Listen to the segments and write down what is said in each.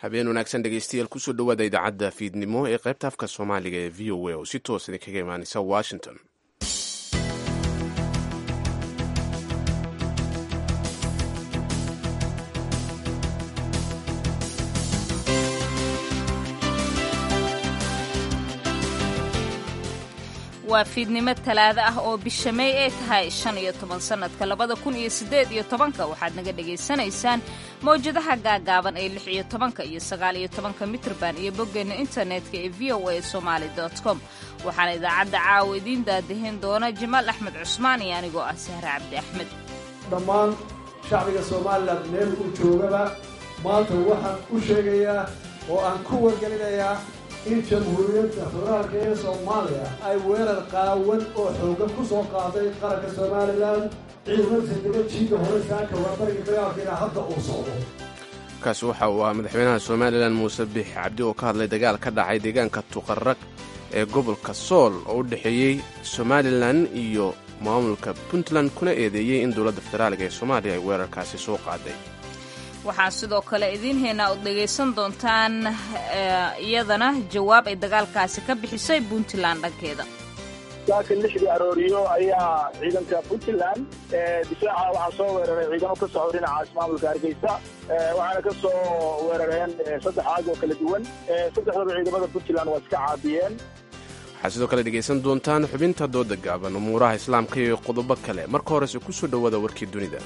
habeen wanaagsan dhegeystayaal kusoo dhowaada idaacadda fiidnimo ee qaybta afka soomaaliga ee v o a oo si toos idinkaga imaaneysa washington waa fiidnimo talaado ah oo bisha may ay tahay shan iyo toban sannadka labada kun iyo siddeed iyo tobanka waxaad naga dhagaysanaysaan mawjadaha gaagaaban ee lix iyo tobanka iyo sagaal iyo tobanka mitrban iyo boggeenna internetka ee v o a somaali com waxaana idaacadda caawa idiin daadahin doona jamaal axmed cusmaan iyo anigoo ah sahre cabdi axmed dhammaan shacbiga somalilan meel uu joogaba maanta waxaan u sheegayaa oo aan ku wargelinayaa in jamhuuriyadda federaalka ee soomaaliya ay weerar qaawan oo xoogan ku soo qaaday qaranka somalilan ciidamada saldega jiida hore saaka waabariga dagaalkeena hadda uu socdo kaasi waxa uu ahaa madaxweynaha somalilan muuse biix cabdi oo ka hadlay dagaal ka dhacay deegaanka tuqarag ee gobolka sool oo u dhexeeyey somalilan iyo maamulka puntland kuna eedeeyey in dowladda federaaliga ee soomaaliya ay weerarkaasi soo qaaday waxaan sidoo kale idiin haynaa ood dhegaysan doontaan iyadana jawaab ay dagaalkaasi ka bixisay puntland dhankeeda saaka lixdii arooriyo ayaa ciidanka puntland difaaca waxaa soo weeraray ciidamo ka socdo dhinaca ismaamulka hargeysa waxaana ka soo weerareen saddex aag oo kala duwan saddexdaba ciidamada puntland waa iska caabiyeen waxaad sidoo kale dhegaysan doontaan xubinta dooda gaaban umuuraha islaamka iyo qodobo kale marka horese ku soo dhowaada warkii dunida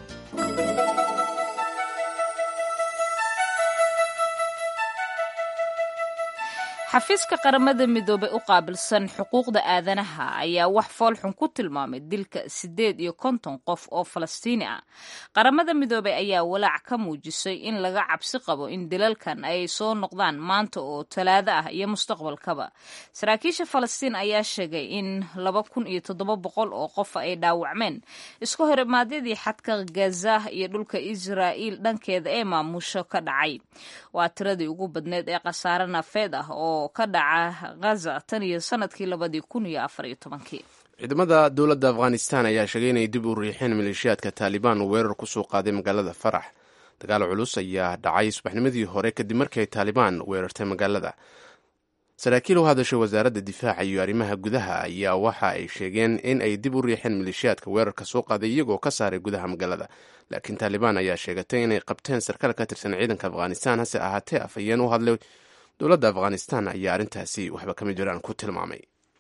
xafiiska qaramada midoobey u qaabilsan xuquuqda aadanaha ayaa wax foolxun ku tilmaamay dilka siddeed iyo konton qof oo falastiini ah qaramada midoobey ayaa walaac ka muujisay in laga cabsi qabo in dilalkan ay soo noqdaan maanta oo talaado ah iyo mustaqbalkaba saraakiisha falastiin ayaa sheegay in laba kun iyo toddoba boqol oo qof ay dhaawacmeen isku horimaadyadii xadka gaza iyo dhulka israa'iil dhankeeda ee maamusho ka dhacay waa tiradii ugu badneed ee khasaare nafeed ah oo ka dhaca ghaza tan iyo sanadkii labadii kun iyo afar iyo tobankii ciidamada dowladda afghanistan ayaa sheegay inay dib u riixeen maleeshiyaadka taalibaan oo weerar ku soo qaaday magaalada farax dagaal culus ayaa dhacay subaxnimadii hore kadib markii ay taalibaan weerartay magaalada saraakiil u hadashay wasaaradda difaaca iyo arrimaha gudaha ayaa waxa ay sheegeen in ay dib u riixeen maleeshiyaadka weerarka soo qaaday iyagoo ka saaray gudaha magaalada laakiin taalibaan ayaa sheegatay inay qabteen sarkaal ka tirsan ciidanka afghanistan hase ahaatee afhayeen u hadlay dowladda afghanistan ayaa arrintaasi waxba kama jiraan ku tilmaamay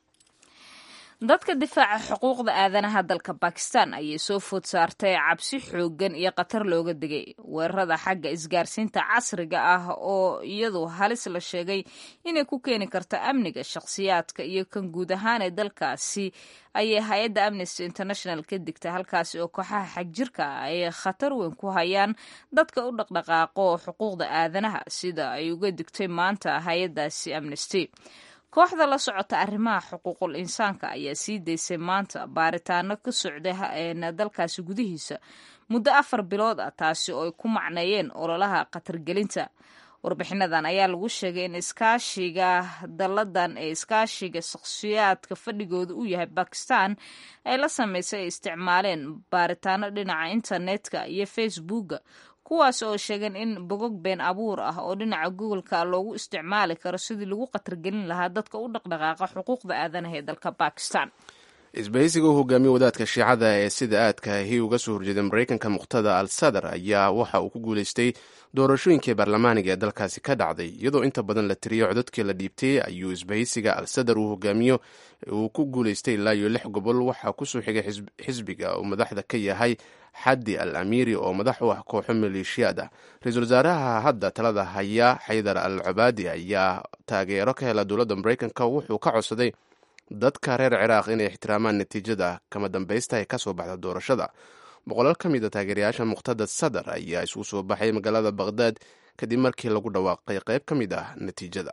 dadka difaaca xuquuqda aadanaha dalka bakistan ayay soo food saartay cabsi xooggan iyo khatar looga digay weerarada xagga isgaarsiinta casriga ah oo iyadu halis la sheegay inay ku keeni karto amniga shakhsiyaadka iyo kan guud ahaan ee dalkaasi ayay hay-adda amnesty international ka digtay halkaasi oo kooxaha xagjirka ah ay khatar weyn ku hayaan dadka u dhaqdhaqaaqo xuquuqda aadanaha sida ay uga digtay maanta hay-addaasi amnesty kooxda la socota arrimaha xuquuqul insaanka ayaa sii daysay maanta baaritaano ka socda dalkaasi gudihiisa muddo afar bilood ah taasi oo ay ku macneeyeen ololaha khatargelinta warbixinadan ayaa lagu sheegay in iskaashiga dalladan ee iskaashiga shakhsiyaadka fadhigooda uu yahay bakistan ay la sameysay ay isticmaaleen baaritaano dhinaca internetka iyo facebooka kuwaas oo sheegeen in bogog been abuur ah oo dhinaca googolka loogu isticmaali karo sidii lagu khatargelin lahaa dadka u dhaqdhaqaaqa xuquuqda aadanaha ee dalka bakistan isbahaysiga u hogaamiye wadaadka shiicada ee sida aadkaahi uga soo horjeeday maraykanka muqhtada al sadar ayaa waxa uu ku guuleystay doorashooyinkii baarlamaaniga ee dalkaasi ka dhacday iyadoo inta badan la tiriyo codadkii la dhiibtay ayuu isbahaysiga al sadar uu hogaamiyo uu ku guuleystay ilaa iyo lix gobol waxaa kusoo xigay xisbiga uu madaxda ka yahay xaddi al amiiri oo madax u ah kooxo maleeshiyaad ah ra-iisul wasaaraha hadda talada haya xaydar al cabaadi ayaa taageero ka hela dowladda maraykanka wuxuu ka codsaday dadka reer ciraaq inay ixtiraamaan natiijada kama dambaysta ee kasoo baxda doorashada boqolaal ka mid a taageerayaasha muqhtada sadar ayaa isugu soo baxay magaalada baqhdaad kadib markii lagu dhawaaqay qayb ka mid ah natiijada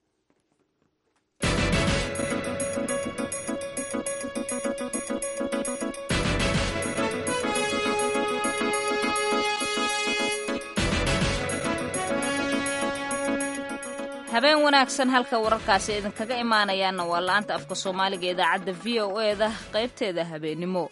habeen wanaagsan halka wararkaasi idinkaga imaanayaana waa la-anta afka soomaaliga idaacadda v o e da qaybteeda habeennimo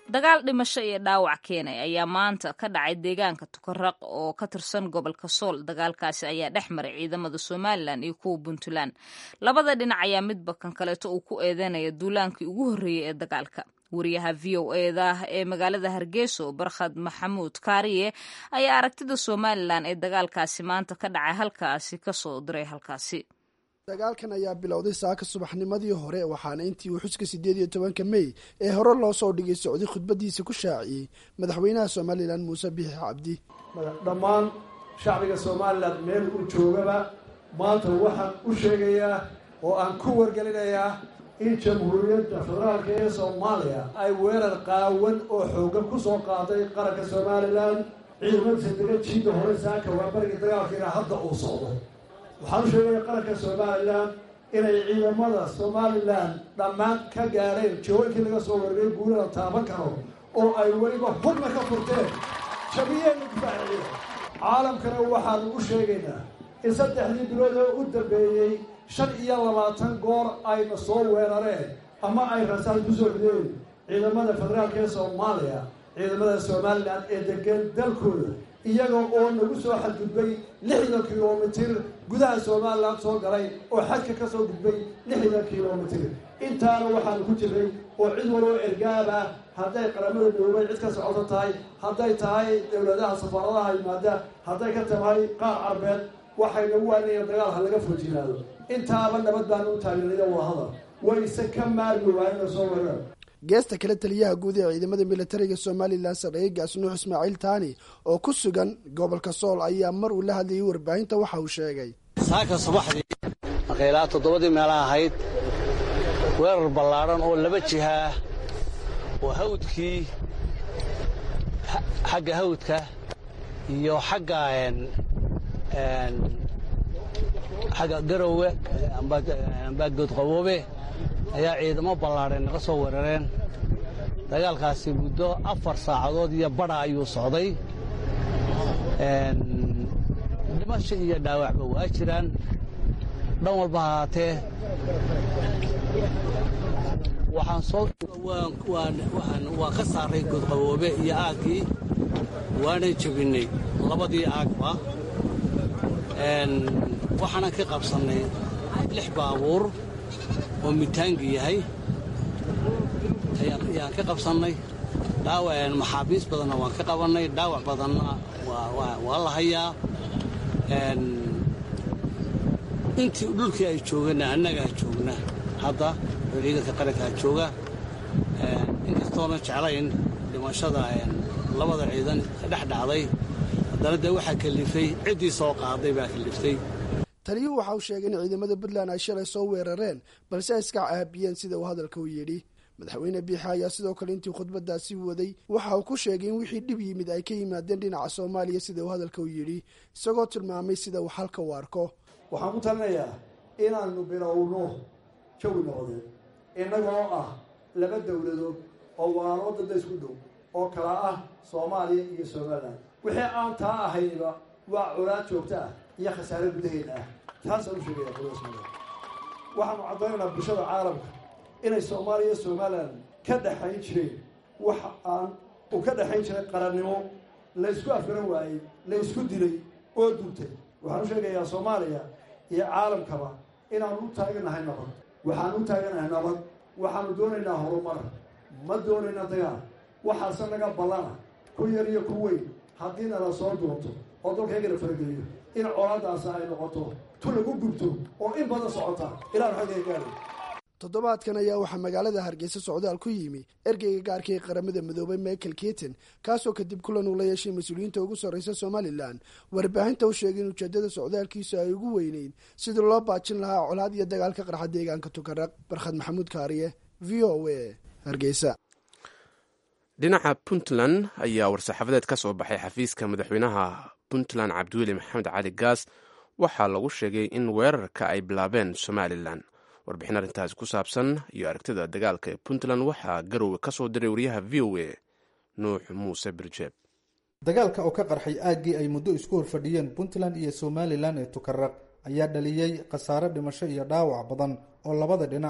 dagaal dhimasho iyo dhaawac keenay ayaa maanta ka dhacay deegaanka tukaraq oo ka tirsan gobolka sool dagaalkaasi ayaa dhex maray ciidamada somalilan iyo kuwa puntland labada dhinac ayaa midba kan kaleeto uu ku eedeynaya duulaankii ugu horreeyey ee dagaalka wariyaha v o eda ee magaalada hargeyso barkhad maxamuud kaariye ayaa aragtida somalilan ee dagaalkaasi maanta ka dhacay halkaasi kasoo diray halkaasi dagaalkan ayaa bilowday saaka subaxnimadii hore waxaana intii uu xuska siddeed iyo tobanka mey ee hore loo soo dhigay socday khudbadiisa ku shaaciyey madaxweynaha somalilan muuse bixi cabdi dhammaan shacbiga somalilan meel uu joogaba maanta waxaan u sheegayaa oo aan ku wargelinayaa in jamhuuriyadda federaalka ee soomaaliya ay weerar qaawan oo xoogan ku soo qaaday qaranka somalilan ciidamadiisa dega jiida hore saaka waa barigii dagaalkiina hadda uu socdo waxaan u sheegaya qaranka somalilan inay ciidamada somalilan dhammaan ka gaadheen jihooyinkii laga soo wargay guulada taaban karo oo ay weliba hurna ka furteen jabiyeenna difaaciya caalamkana waxaanu u sheegaynaa in saddexdii bilood oo u dambeeyey shan iyo labaatan goor ayna soo weerareen ama ay rasaal ku soo rideen ciidamada federaalka ee soomaaliya ciidamada somalilan ee degan dalkooda iyaga oo nagu soo xadgudbay lixdan kilomitir gudaha somalilan soo galay oo xadka ka soo gudbay lixdan kilomitir intaana waxaanu ku jiray oo cid waloo ergaaba hadday qaramada midoobay cid ka socoto tahay hadday tahay dowladaha safaaradaha yimaada hadday ka tahay qaar carbeed waxay nagu waanayeen dagaal ha laga foojinaado intaaba nabad baanu u taageeraya wadahadal wayse ka maarmi waayena soo weerar geesta kale taliyaha guud ee ciidamada militariga somalilan sarreeye gaasnuux ismaaciil taani oo ku sugan gobolka sool ayaa mar uu la hadlayay warbaahinta waxa uu sheegay saaka subaxdii maqaylaa toddobadii meela ahayd weerar ballaadhan oo laba jihaa oo hawdkii xagga hawdka iyo xagga xagga garowe amba goodqaboobe ayaa ciidamo ballaadheen naga soo weerareen dagaalkaasi muddo afar saacadood iyo badha ayuu socday dhimasho iyo dhaawacba waa jiraan dhan walba ahaatee waxaan soo waan ka saaray goodqaboobe iyo aaggii waanan jebinnay labadii aagba waxaanan ka qabsannay lix baabuur oo mitaangi yahay ayaan ka qabsannay dhaawac maxaabiis badanna waan ka qabannay dhaawac badanna waa la hayaa intii dhulkii ay joogeenna annagaa joogna hadda oo ciidanka qarankaa jooga inkastoona jeclayn dhimashada labada ciidan ka dhex dhacday haddana dee waxaa kalifay ciddii soo qaaday baa kaliftay taliyuhu waxa uu sheegay in ciidamada puntland ay shalay soo weerareen balse ay iska caabiyeen sida uu hadalka u yidhi madaxweyne biixa ayaa sidoo kale intii khudbadaasi waday waxa uu ku sheegay in wixii dhib yimid ay ka yimaadeen dhinaca soomaaliya sida uu hadalka u yidhi isagoo tilmaamay sida uu xalka u arko waxaan ku talinayaa inaanu bilowno jawi noqdeen innagoo ah laba dowladood oo walaalo dadda isku dhow oo kala ah soomaaliya iyo somalilan wixii aan taa ahayniba waa colaad joogto ah iyo khasaare gudaheeda ah taasaan u sheegaya qolada somalilan waxaanu caddaynaynaa bulshada caalamka inay soomaaliya iyo somalilan ka dhexayn jireen wax aan u ka dhexayn jiray qarannimo la ysku afgaran waayey la ysku dilay oo duntay waxaan u sheegayaa soomaaliya iyo caalamkaba inaanu u taaganahay nabad waxaanu u taaganahay nabad waxaanu doonaynaa horumar ma doonayna dagaal waxaase naga ballana ku yar iyo ku weyn haddii nala soo doonto oo dalkaygana farageliyo in colaadaasi ay noqoto tu lagu gubto oo in badan socota ilaan xagga gaari toddobaadkan ayaa waxaa magaalada hargeysa socdaal ku yimi ergeyga gaarka ee qaramada midoobay michael keaton kaasoo kadib kulan uu la yeeshay mas-uuliyiinta ugu sarreysa somalilan warbaahinta u sheegay in ujeedada socdaalkiisu ay ugu weyneyn sidii loo baajin lahaa colaad iyo dagaal ka qarxa deegaanka tukaraq barkhad maxamuud kaariye v o a hargeysa dhinaca puntland ayaa war-saxaafadeed ka soo baxay xafiiska madaxweynaha puntland cabdiweli maxamed cali gaas waxaa lagu sheegay in weerarka ay bilaabeen somalilan warbixin arrintaasi ku saabsan iyo aragtida dagaalka ee puntland waxaa garowe ka soo diray wariyaha v o a nuux muuse birjeeb dagaalka oo ka qarxay aaggii ay muddo isku horfadhiyeen puntland iyo somalilan ee tukaraq ayaa dhaliyey khasaare dhimasho iyo dhaawac badan oo labada dhinac ah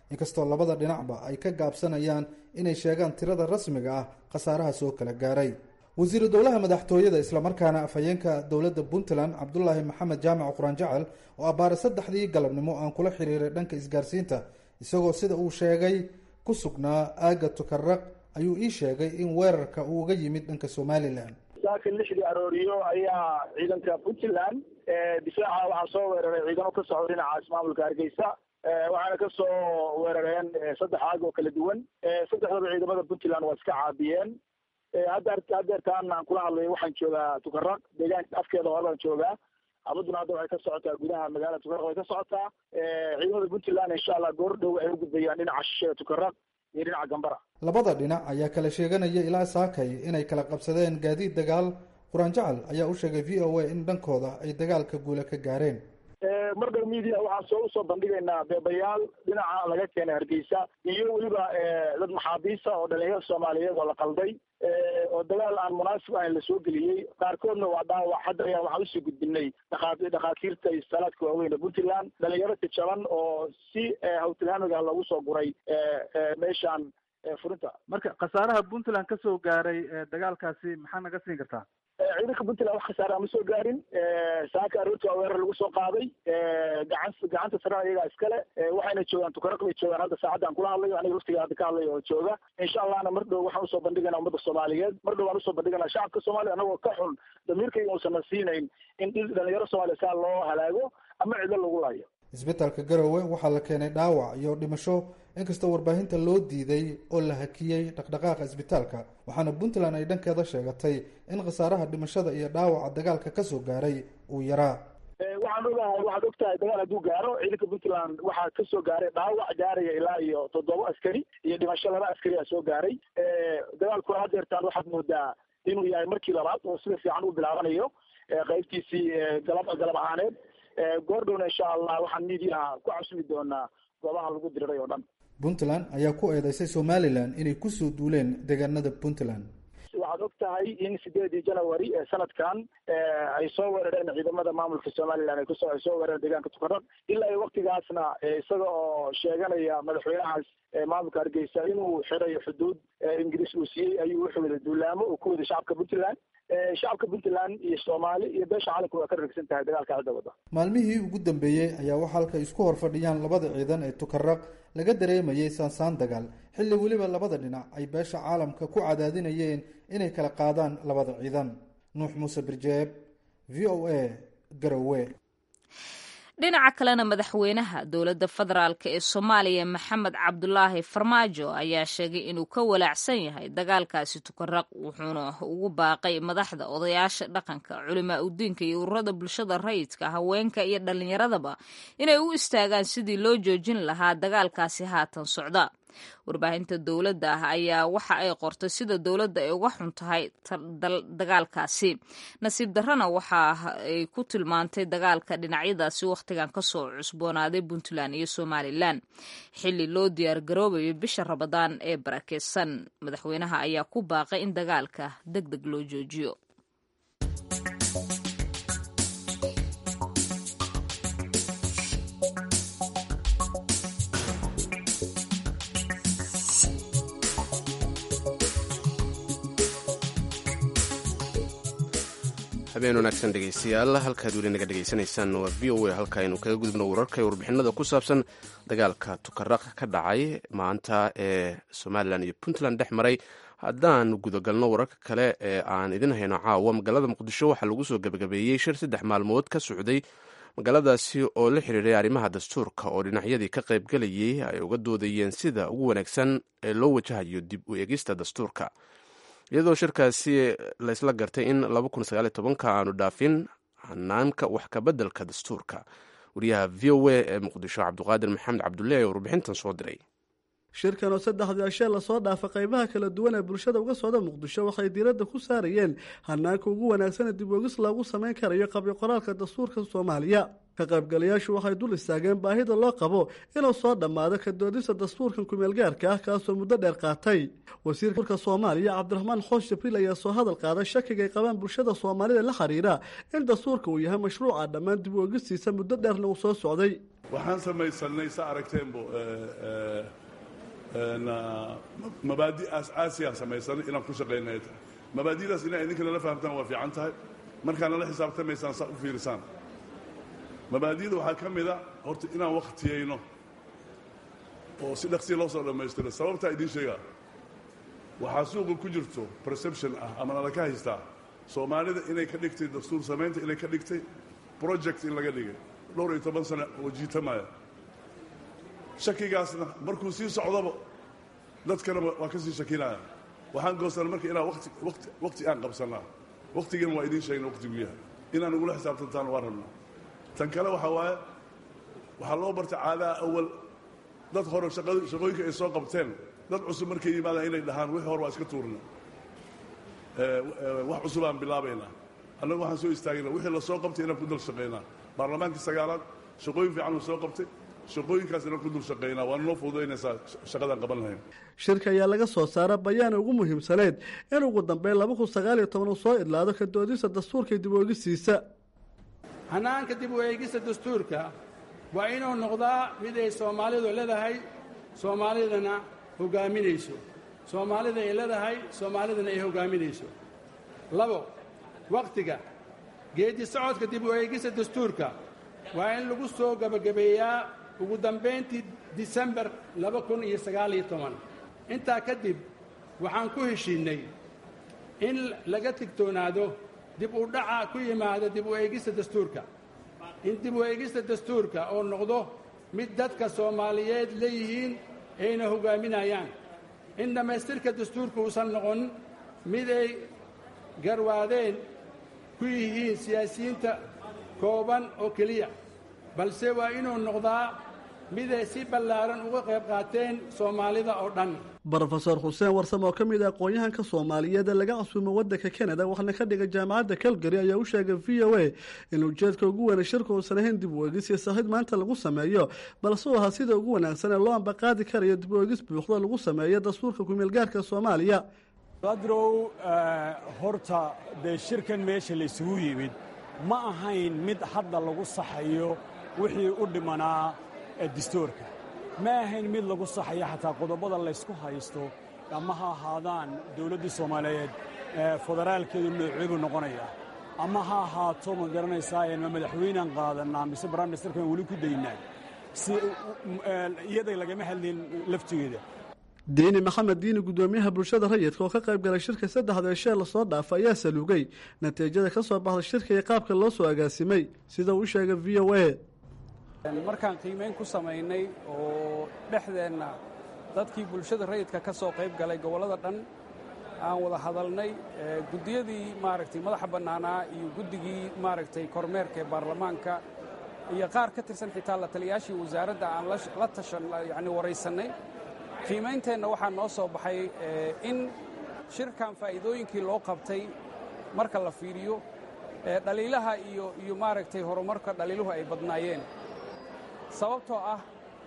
inkastoo labada dhinacba ay ka gaabsanayaan inay sheegaan tirada rasmiga ah khasaaraha soo kala gaaray wasiiru dowlaha madaxtooyada islamarkaana afhayeenka dowladda puntland cabdulaahi maxamed jaamac quraan jacal oo abbaare saddexdii galabnimo aan kula xiriiray dhanka isgaarsiinta isagoo sida uu sheegay ku sugnaa aagga tukaraq ayuu ii sheegay in weerarka uu uga yimid dhanka somalilan saaka lixdii arooriyo ayaa ciidanka puntland difaaca waxaa soo weeraray ciidamo ka socda dhinaca ismaamulka hargeysa waxaana ka soo weerareen saddex aag oo kala duwan saddexdaba ciidamada puntland waa iska caabiyeen hadda hadeertaan aan kula hadlayo waxaan joogaa tukaraq deegaanka afkeeda horebaan joogaa amaduna hadda waxay ka socotaa gudaha magaalada tukaraq way ka socotaa ciidamada puntland insha allah goor dhow waxay u gudbayaan dhinaca shisheeda tukaraq iyo dhinaca gambara labada dhinac ayaa kala sheeganaya ilaa saakay inay kala qabsadeen gaadiid dagaal quraan jacal ayaa u sheegay v o a in dhankooda ay dagaalka guula ka gaareen mar dhow media waxaan soo usoo bandhigaynaa beebayaal dhinaca laga keenay hargeysa iyo weliba dad maxaabiisa oo dhalinyaro soomaaliyeed oo la qalday oo dagaal aan munaasib ahayn lasoo geliyey qaarkoodna waa dhaawac hadda ayaa waxaan usii gudbinay dhakaa dhakhaatiirta iyo salaadka waaweyn ee puntland dhalinyaro tijaban oo si hawtilhaamiga loogu soo guray meeshaan furinta marka khasaaraha puntland ka soo gaaray dagaalkaasi maxaa naga siin kartaa ciidanka puntland wax khasaaraha ma soo gaarin saaka aroorti waa weerar lagu soo qaaday gacan gacanta sarena iyagaa iskale waxayna joogaan tukaraq bay joogaan hadda saacadda aan kula hadlayo aniga waftiga hadda ka hadlayo oo jooga insha allahna mar dhow waxaan usoo bandhigana ummadda soomaaliyeed mar dhow waan usoo bandhigana shacabka soomaaliya anagoo ka xun damiirkayga uusan na siinayn in dhalinyaro soomaaliya saa loo halaago ama cido lagu laayo isbitaalka garowe waxaa la keenay dhaawac iyo dhimasho inkastoo warbaahinta loo diiday oo la hakiyey dhaqdhaqaaqa isbitaalka waxaana puntland ay dhankeeda sheegatay in khasaaraha dhimashada iyo dhaawaca dagaalka kasoo gaaray uu yaraa waxaan ogahay waxaad og tahay dagaal hadduu gaaro ciidanka puntland waxaa kasoo gaaray dhaawac gaaraya ilaa iyo toddoba askari iyo dhimasho laba askari a soo gaaray dagaalkuna hadeertaan waxaad moodaa inuu yahay markii labaad oo sida fiican u bilaabanayo qaybtiisii galab galab ahaaneed goordhowna insha allah waxaan miidiyaha ku casumi doonaa goobaha lagu diriray oo dhan puntland ayaa ku eedeysay somalilan inay kusoo duuleen deegaanada puntland waxaad og tahay in sideedii janawari ee sanadkan ay soo weerareen ciidamada maamulka somalilan ay kusoo ay soo weerareen deegaanka tukaraq ilaa iyo waktigaasna isaga oo sheeganaya madaxweynahaas maamulka hargeysa inuu xirayo xuduud ingiriis uu siiyey ayuu wuxuu wada duulaamo uu ku wada shacabka puntland shacabka puntland iyo soomaali iyo beesha caalamka waa ka ragsan tahay dagaalka cidda wada maalmihii ugu dambeeyey ayaa waxaa halkay isku hor fadhiyaan labada ciidan ee tukaraq laga dareemayay saansaan dagaal xilli weliba labada dhinac ay beesha caalamka ku cadaadinayeen inay kala qaadaan labada ciidan nuux muuse birjeeb v o a garowe dhinaca kalena madaxweynaha dowladda federaalk ee soomaaliya maxamed cabdulaahi farmaajo ayaa sheegay inuu ka walaacsan yahay dagaalkaasi tukaraq wuxuuna ugu baaqay madaxda odayaasha dhaqanka culimaa udiinka iyo ururada bulshada rayidka haweenka iyo dhallinyaradaba inay u istaagaan sidii loo joojin lahaa dagaalkaasi haatan socda warbaahinta dowladda ah ayaa waxa ay qortay sida dowladda ay uga xun tahay dagaalkaasi nasiib darrana waxa ay ku tilmaantay dagaalka dhinacyadaasi wakhtigan kasoo cusboonaaday puntland iyo somalilan xilli loo diyaar garoobayo bisha rabadaan ee barakeysan madaxweynaha ayaa ku baaqay in dagaalka deg deg loo joojiyo habeen wanaagsan dhegeystayaal halkaad weli naga dhegeysanaysaan waa v o a halka aynu kaga gudubno wararka iyo warbixinada ku saabsan dagaalka tukaraq ka dhacay maanta ee somalilan iyo puntland dhex maray haddaan gudagalno wararka kale ee aan idin hayno caawa magaalada muqdisho waxaa lagu soo gebagabeeyey shir saddex maalmood ka socday magaaladaasi oo la xiriiray arrimaha dastuurka oo dhinacyadii ka qaybgelayay ay uga doodayeen sida ugu wanaagsan ee loo wajahayo dib u eegista dastuurka iyadoo shirkaasi laysla gartay in aanu dhaafin hanaanka wax kabeddelka dastuurka wariyaha v o a ee muqdisho cabduqaadir maxamed cabdulle ee warbixintan soo diray shirkan oo saddexdii ashee lasoo dhaafa qaybaha kala duwan ee bulshada uga socda muqdisho waxay diiradda ku saarayeen hanaanka ugu wanaagsan ee dib oogis loogu samayn karayo qabyo qoraalka dastuurka soomaaliya ka qaybgalayaashu waxay dul istaageen baahida loo qabo inuu soo dhammaado ka doodista dastuurkan kumeelgaarka ah kaasoo muddo dheer qaatay wasiirka soomaaliya cabdiraxmaan xoos jibriil ayaa soo hadal qaaday shakiga ay qabaan bulshada soomaalida la xiriira in dastuurka uu yahay mashruuca dhammaan dib u ogistiisa muddo dheerna uu soo socday waxaan samaysanay sa aragteenbo mabaadi aas-aasiyaan samaysanay inaan ku shaqaynay tahay mabaadidaas inaa idinka nala fahamtaan waa fiican tahay markaa nala xisaabtamaysaan saa u fiirisaan mabaadida waxaa ka mida horta inaan wakhtiyayno oo si dhaqsiya loo soo dhammaystiro sababtaa idiin sheegaa waxaa suuqa ku jirto perception ah ama nala ka haystaa soomaalida inay ka dhigtay dastuur samaynta inay ka dhigtay project in laga dhigay dhowr iyo toban sano oo jiitamaya shakigaasna markuu sii socdaba dadkana waa ka sii shakinaya waxaan goosana marka inaan wati wati wakti aan qabsannaa wakhtigiina waa idiin sheegna wakhtigu yahay inaan ugula xisaabtantaan waa rabnaa tan kale waxaa waaye waxaa loo bartay caadaha awal dad hore shaqooyinka ay soo qabteen dad cusub markay yimaadaan inay dhahaan wixii hore waa iska tuurna wax cusubaan bilaabaynaa annagu waxaan soo istaagayna wixii la soo qabtay inaan ku dul shaqaynaa baarlamaankii sagaalaad shaqooyin fiican uu soo qabtay shaqooyinkaas inaan ku dul shaqaynaa waana noo fududaynaysaa shaqadaan qaban lahayn shirka ayaa laga soo saara bayaana ugu muhiimsaneyd in ugu dambeyn laba kun sagaal iyo toban uu soo idlaado ka doodista dastuurka dib u eegisiisa hannaanka dib u eegista dastuurka waa inuu noqdaa mid ay soomaalidu leedahay soomaalidana hoggaaminayso soomaalida ay leedahay soomaalidana ay hoggaaminayso labo wakhtiga geeddi socodka dib u eegista dastuurka waa in lagu soo gebagabeeyaa ugu dambayntii disembar laba kun iyo sagaaliyo toban intaa kadib waxaan ku heshiinnay in laga tigtoonaado dib u dhaca ku yimaada dib u eegista dastuurka in dib u eegista dastuurka oo noqdo mid dadka soomaaliyeed leeyihiin ayna hoggaaminayaan in dhammaystirka dastuurka uusan noqon mid ay garwaadeen ku yihiin siyaasiyiinta kooban oo keliya balse waa inuu noqdaa mid ay si ballaaran uga qayb qaateen soomaalida oo dhan brofeor xuseen warsam oo ka mid ah aqoon-yahanka soomaaliyeed ee laga casuumo waddanka kanada waxaana ka dhigay jaamacadda calgary ayaa u sheegay v o a in ujeedka ugu weyna shirka uusan ahayn dib u eegis iyo sahid maanta lagu sameeyo balse uu ahaa sida ugu wanaagsan ee loo ambaqaadi karayo dib u eegis buuxda lagu sameeyo dastuurka kumeelgaarka soomaaliya badrow horta dee shirkan meesha laysugu yimid ma ahayn mid hadda lagu saxayo wixii u dhimanaa dastuurka ma ahayn mid lagu saxayo xataa qodobada laysku haysto ama ha ahaadaan dawladdii soomaaliyeed federaalkeedu nooceebuu noqonaya ama ha ahaato ma garanaysaa ma madaxweynaan qaadanaa mise brimisterkan weli ku daynaa si iyaday lagama hadlin laftigeeda diini maxamed diini guddoomiyaha bulshada rayidka oo ka qayb galay shirka saddexda ee shee lasoo dhaafa ayaa saluugay natiijada ka soo baxda shirka iyo qaabka loo soo agaasimay sida uu sheegay v o a markaan qiimayn ku samaynay oo dhexdeenna dadkii bulshada rayidka ka soo qayb galay gobollada dhan aan wada hadalnay guddiyadii maaragtay madaxa bannaanaa iyo guddigii maaragtay kormeerka ee baarlamaanka iyo qaar ka tirsan xitaa la taliyaashii wasaaradda aan la tashan yacni waraysannay qiimeynteenna waxaa noo soo baxay in shirkan faa'iidooyinkii loo qabtay marka la fiiriyo dhaliilaha iyo iyo maaragtay horumarka dhaliiluhu ay badnaayeen sababtoo ah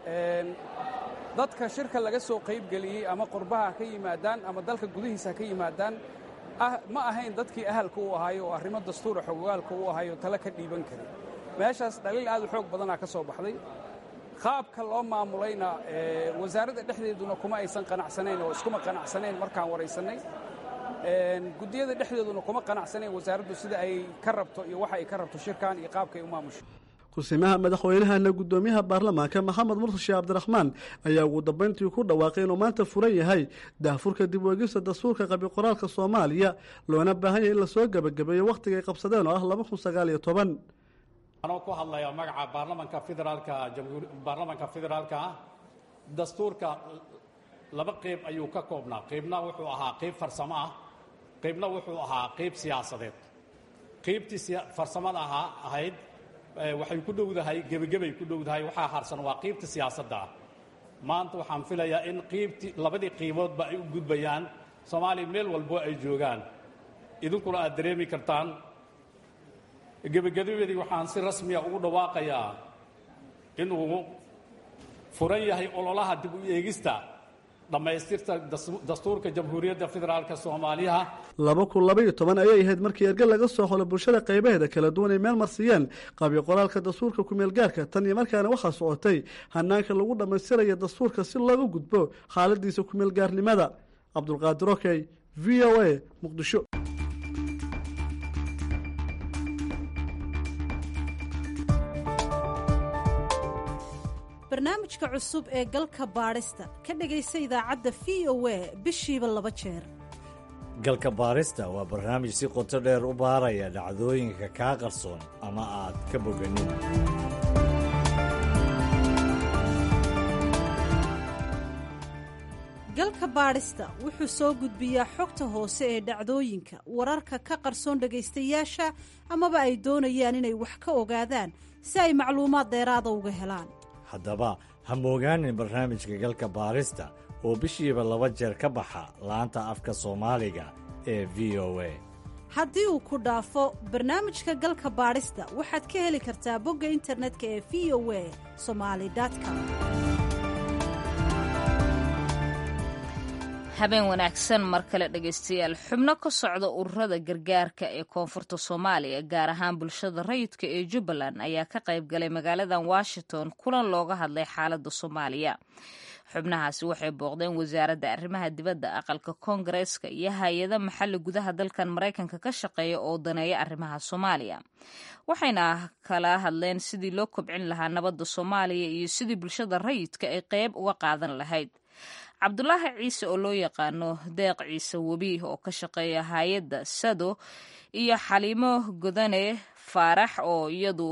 dadka shirka laga soo qaybgeliyey ama qurbaha ka yimaadaan ama dalka gudihiisa ka yimaadaan ma ahayn dadkii ahalka u ahaayo oo arrimo dastuura xogogaalka u ahaayo tale ka dhiiban karin meeshaas dhaliil aad u xoog badanaa ka soo baxday qaabka loo maamulayna wasaaradda dhexdeeduna kuma aysan qanacsanayn oo iskuma qanacsanayn markaan waraysannay guddiyada dhexdeeduna kuma qanacsanayn wasaaraddu sida ay ka rabto iyo waxa ay ka rabto shirkan iyo qaabka ay u maamusho kusimaha madaxweynahana guddoomiyaha baarlamaanka maxamed mursi sheekh cabdiraxmaan ayaa ugu dambayntii ku dhawaaqay inuu maanta furan yahay daahfurka dib u eegista dastuurka qabi qoraalka soomaaliya loona baahan yahay in lasoo gebagabeeyo wakhtiga ay qabsadeen oo ah laba kun sagaal iyo toban anoo ku hadlaya magaca baarlamanka federaalka baarlamanka federaalka ah dastuurka laba qeyb ayuu ka koobnaa qeybna wuxuu ahaa qeyb farsamo ah qeybna wuxuu ahaa qeyb siyaasadeed qeybtii farsamada ahaa ahayd waxay ku dhowdahay gebagebay ku dhowdahay waxaa harsan waa qeybta siyaasadda ah maanta waxaan filayaa in qeybtii labadii qiiboodba ay u gudbayaan soomaaliya meel walbo ay joogaan idinkuna aad dareemi kartaan gebagabadii waxaan si rasmiya ugu dhawaaqayaa inuu furan yahay ololaha dib u eegista dhammaystirta dastuurka jamhuuriyadda federaalka soomaaliya laba kun labaiyo toban ayay ahayd markii erge laga soo xolo bulshada qaybaheeda kala duwan ay meel marsiiyeen qabyo qoraalka dastuurka kumeelgaarka tan iyo markaana waxaa socotay hanaanka lagu dhammaystiraya dastuurka si looga gudbo xaaladiisa kumeelgaarnimada cabdulqaadir okey v o a muqdisho barnaamijka cusub ee galka baadhista ka dhegaysa idaacadda v o a bishiiba laba jeer galka baarista waa barnaamij si qoto dheer u baaraya dhacdooyinka kaa qarsoon ama aad ka boganin galka baadhista wuxuu soo gudbiyaa xogta hoose ee dhacdooyinka wararka ka qarsoon dhegaystayaasha amaba ay doonayaan inay wax ka ogaadaan si ay macluumaad dheeraada uga helaan haddaba ha moogaanin barnaamijka galka baarista oo bishiiba laba jeer ka baxa laanta afka soomaaliga ee v o a haddii uu ku dhaafo barnaamijka galka baadhista waxaad ka heli kartaa bogga internetka ee v o a somali com habeen wanaagsan mar kale dhegaystayaal xubno ka socda ururada gargaarka ee koonfurta soomaaliya gaar ahaan bulshada rayidka ee jubbaland ayaa ka qayb galay magaaladan washington kulan looga hadlay xaaladda soomaaliya xubnahaasi waxay booqdeen wasaaradda arrimaha dibadda aqalka koongareeska iyo hay-ada maxalli gudaha dalkan maraykanka ka shaqeeya oo daneeya arrimaha soomaaliya waxayna kala hadleen sidii loo kobcin lahaa nabadda soomaaliya iyo sidii bulshada rayidka ay qeyb uga qaadan lahayd cabdulaahi ciise oo loo yaqaano deeq ciise webi oo ka shaqeeya hay-adda sado iyo xaliimo godane faarax oo iyadu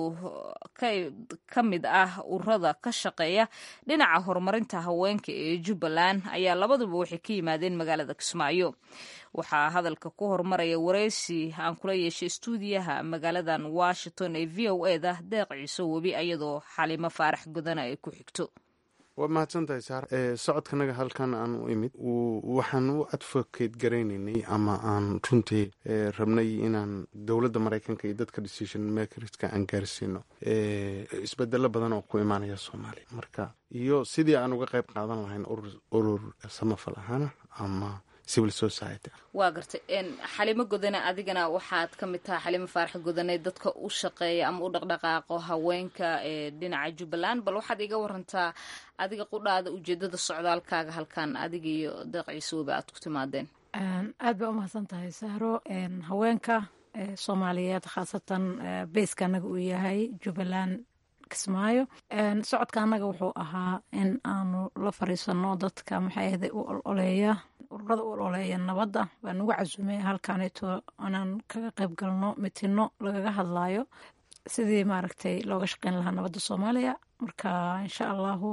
ka mid ah ururada ka shaqeeya dhinaca horumarinta haweenka ee jubbaland ayaa labaduba waxay ka yimaadeen magaalada kismaayo waxaa hadalka ku horumaraya wareysi aan kula yeeshay istuudiyaha magaaladan washington ee v o eda deeq ciise webi iyadoo xaliimo faarax godane ay ku xigto waa mahadsantahay saar socodkanaga halkan aan u imid waxaan u advocate garaynaynay ama aan runtii rabnay inaan dowladda maraykanka iyo dadka decision makerska aan gaarsiino isbedelo badan oo ku imaanaya soomaaliya marka iyo sidii aan uga qayb qaadan lahayn urur samafal ahaana ama civil society waa gartay xalimo godane adigana waxaad ka mid tahay xalimo faarax godane dadka u shaqeeya ama u dhaqdhaqaaqo haweenka ee dhinaca jubbaland bal waxaad iga warantaa adiga qudhaada ujeedada socdaalkaaga halkan adiga iyo deeq ciise weba aad ku timaadeen aad baa umahadsan tahay sahro haweenka soomaaliyeed khaasatan beyska anaga uu yahay jubbaland kismaayo socodka annaga wuxuu ahaa in aanu la fariisano dadka maxay ahday u ololeeya ururada u ololeeya nabadda waa nagu casuumay halkaneeto inaan kaga qayb galno mitino lagaga hadlaayo sidii maaragtay looga shaqeyn lahaa nabadda soomaaliya marka insha allahu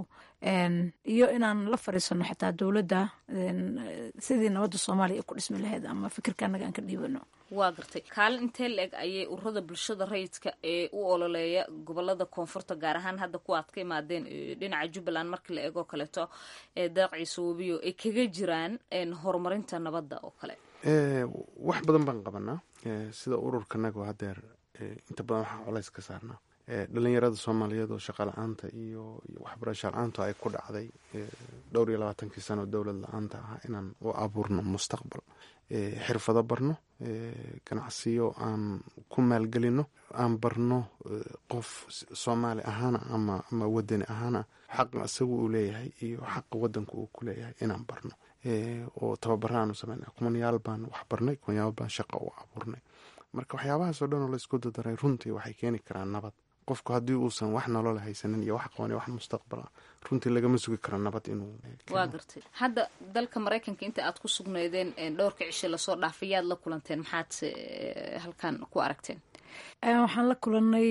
iyo inaan la fariisano xataa dowladda sidii nabadda soomaaliya ay ku dhismi lahayd ama fikirka annaga aan ka dhiibano waa gartay kaalin intee la-eg ayay ururada bulshada rayidka ee u ololeeya gobolada koonfurta gaar ahaan hadda kuwa aad ka imaadeen dhinaca jubbaland markii la eegoo kaleeto ee deeq ciise webiyo ay kaga jiraan horumarinta nabadda oo kale wax badan baan qabanaa sida ururkanaga hadeer inta badan waxaa colays ka saarnaa dhalinyarada soomaaliyeed oo shaqa la-aanta iyo waxbarasho la-aantu ay ku dhacday dhowr iyo labaatankii sano dowlad la-aanta ah inaan u abuurno mustaqbal xirfado barno ganacsiyo aan ku maalgelino aan barno qof soomaali ahaana ama ama wadani ahaana xaqa isagu uu leeyahay iyo xaqa wadanku uu ku leeyahay inaan barno oo tababara aanu sameyna kumanyaal baan wax barnay kumanyaal baan shaqa u abuurnay marka waxyaabahaasoo dhan oo laysku dadaray runtii waxay keeni karaan nabad qofku haddii uusan wax nolola haysanin iyo wax qaban wax mustaqbala runtii lagama sugi karo nabad inuu waa gartay hadda dalka maraykanka inta aad ku sugnaydeen dhowrka cishe lasoo dhaafay yaad la kulanteen maxaad halkan ku aragteen waxaan la kulanay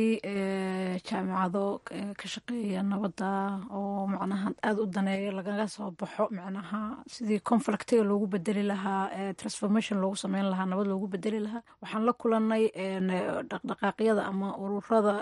jaamicado ka shaqeeya nabadda oo macnaha aada u daneeyo lagaga soo baxo macnaha sidii conflictiga loogu bedeli lahaa transformation loogu sameyn lahaa nabad loogu bedeli lahaa waxaan la kulanay dhaqdhaqaaqyada ama ururada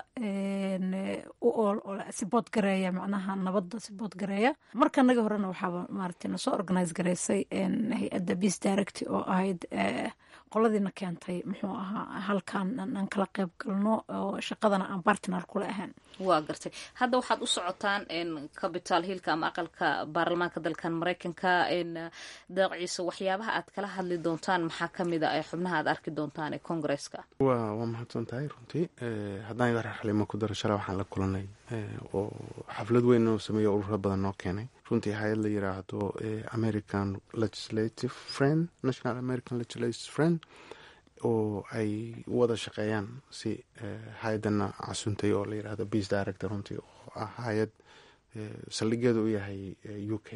sibood gareeya macnaha nabadda sibood gareeya markanagii horena waxaaba maaragtay nasoo organize garaysay hay-adda peace direct oo ahayd qoladiina keentay muxuu ahaa halkan aan kala qeyb galno oo shaqadana aan bartner kula ahayn waa gartay hadda waxaad u socotaan capital hillka ama aqalka baarlamaanka dalkan maraykanka deeq ciise waxyaabaha aad kala hadli doontaan maxaa kamid a ee xubnaha aad arki doontaan ee congresska wa waa mahadsan tahay runtii haddaan idar xalimo ku daro shala waxaan la kulanay oo xaflad weyn oo sameeya ururo badan noo keenay runtii hay-ad la yiraahdo american legislative friend national american legislative friend oo ay wada shaqeeyaan si hay-adana casuntay oo la yirahdo beace director runtii oo ah hay-ad saldhigeedu u yahay u k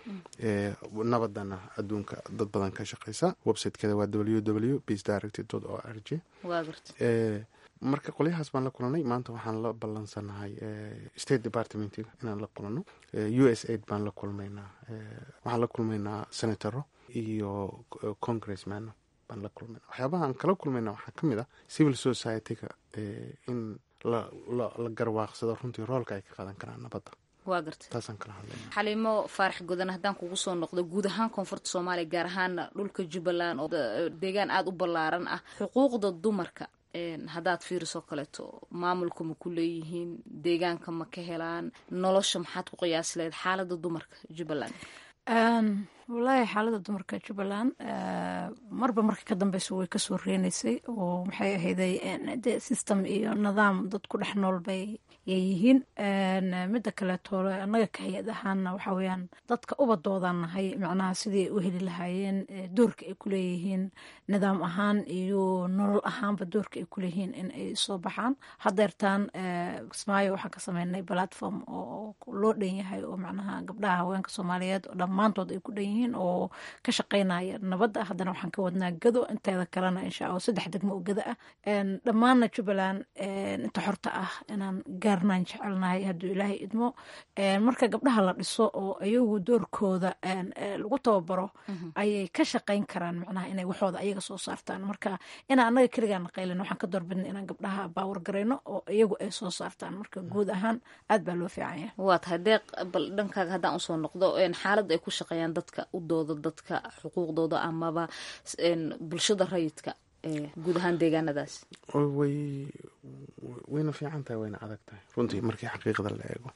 nabadana adduunka dad badan ka shaqeysa websitekeeda waa w w beace director o r g marka qolyahaas baan la kulanay maanta waxaan la ballansanahay state departmentiga inaan la kulano u s aid baan la kulmaynaa waxaan la kulmaynaa senatoro iyo congressman baan la kulmayna waxyaabaha aan kala kulmayna waxaa ka mid ah civil society-ga in la la garwaaqsado runtii roolka ay ka qaadan karaan nabadda waa gartay taasaan kala hadlayna xaliimo faarax gudan haddaan kugu soo noqdo guud ahaan koonfurta soomaaliya gaar ahaan dhulka jubbaland oo deegaan aada u ballaaran ah xuquuqda dumarka haddaad fiiriso kaleeto maamulka ma ku leeyihiin deegaanka ma ka helaan nolosha maxaad ku qiyaasi lahayd xaalada dumarka jubbaland wallaahi xaalada dumarka jubbaland marba marka ka dambeysa way kasoo reenaysay oo maxay ahayday de system iyo nidaam dad ku dhex nool bay yihiin midda kaleeto annaga ka hay-ad ahaana waxa weyaan dadka ubadoodan nahay macnaha sidii u heli lahaayeen doorka ay kuleeyihiin nidaam ahaan iyo nolol ahaanba doorka ay kuleeyihiin in ay soo baxaan hadeertaan kismaayo waxaan ka sameynay platform oo loo dhan yahay oo macnaha gabdhaha haweenka soomaaliyeed oo dhammaantood ay ku dhan yihiin oo ka shaqeynaya nabadda haddana waxaan ka wadnaa gado inteeda kalena insha allah saddex degmo oo gado ah dhammaanna jubbaland inta xorta ah inaan gaarnaan jecelnahay hadduu ilaahay idmo marka gabdhaha la dhiso oo ayagu doorkooda lagu tababaro ayay ka shaqeyn karaan macnaha inay waxooda ayaga soo saartaan marka inaan annaga keligaa naqaylin waxaan ka doorbidna inaan gabdhaha baawar garayno oo iyagu ay soo saartaan marka guud ahaan aad baa loo fiican yahay waa tahay deeq bal dhankaaga haddaan usoo noqdo xaaladda ay ku shaqeeyaan dadka u dooda dadka xuquuqdooda amaba bulshada rayidka guud ahaan deegaanadaas way wayna fiican tahay wayna adag tahay runtii markii xaqiiqda la eego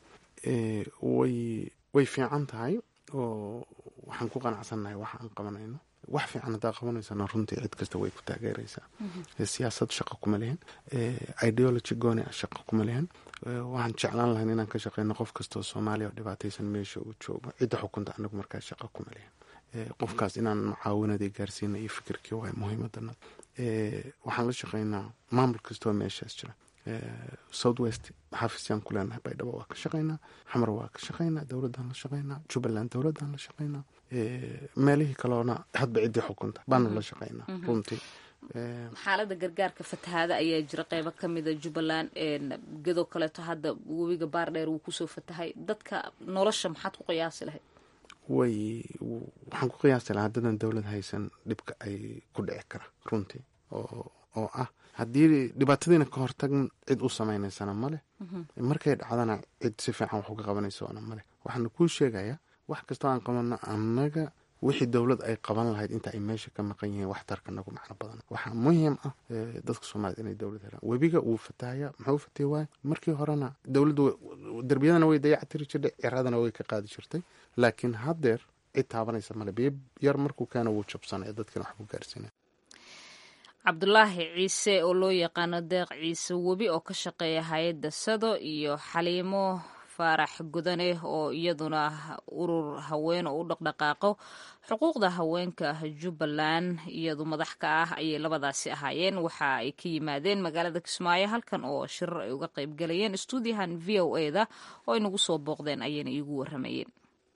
way way fiican tahay oo waxaan ku qanacsannahay waxa aan qabanayno wax fiican haddaa qabanaysana runtii cid kasta way ku taageeraysaa siyaasad shaqo kuma lihin ideology gooni ah shaqo kuma lihin waxaan jeclaan lahayn inaan ka shaqeyno qof kastoo soomaaliya oo dhibaataysan meesha uu joogo cidda xukunta anagu markaa shaqo kuma lihin qofkaas inaan mucaawinadii gaarsiina iyo fikirkii waa muhiimadana waxaan la shaqeynaa maamul kastoo meeshaas jira south west xafiisyaan ku leenahay baydhabo waa ka shaqeynaa xamar waa ka shaqeynaa dowladaan la shaqeynaa jubbaland dowladaan la shaqeynaa meelihii kaloona hadba ciddii xukunta baanu la shaqeynaa runtii xaalada gargaarka fatahaada ayaa jira qeybo kamida jubbaland gedoo kaleeto hadda webiga baardheer wuu kusoo fatahay dadka nolosha maxaad ku qiyaasi lahayd way waxaan ku qiyaasi lahaa haddadan dowlad haysan dhibka ay ku dhici kara runtii oo oo ah haddii dhibaatadiina ka hortagn cid u sameynaysana maleh markay dhacdana cid si fiican wax uga qabanaysoona maleh waxaana kuu sheegayaa wax kastoo aan qabano annaga wixii dowlad ay qaban lahayd inta ay meesha ka maqan yihiin waxtarka nagu macno badan waxaa muhiim ah dadka soomaaliyed inay dowlad helaan webiga wuu fatahaya muxuu fatay waay markii horena dowladdu derbiyadana way dayactiri jirtay ciradana way ka qaadi jirtay laakiin haddeer cid taabanaysa male biyo yar markuu keena wuu jabsanaya dadkina wax ku gaarsiinaya cabdulaahi ciise oo loo yaqaano deeq ciise webi oo ka shaqeeya hay-adda sado iyo xaliimo faarax gudane oo iyaduna urur haween oo u dhaqdhaqaaqo xuquuqda haweenka jubbaland iyadu madax ka ah ayay labadaasi ahaayeen waxa ay ka yimaadeen magaalada kismaayo halkan oo shirar ay uga qayb galayeen stuudiyahan v o e da oo ay nagu soo booqdeen ayayna iigu waramayeen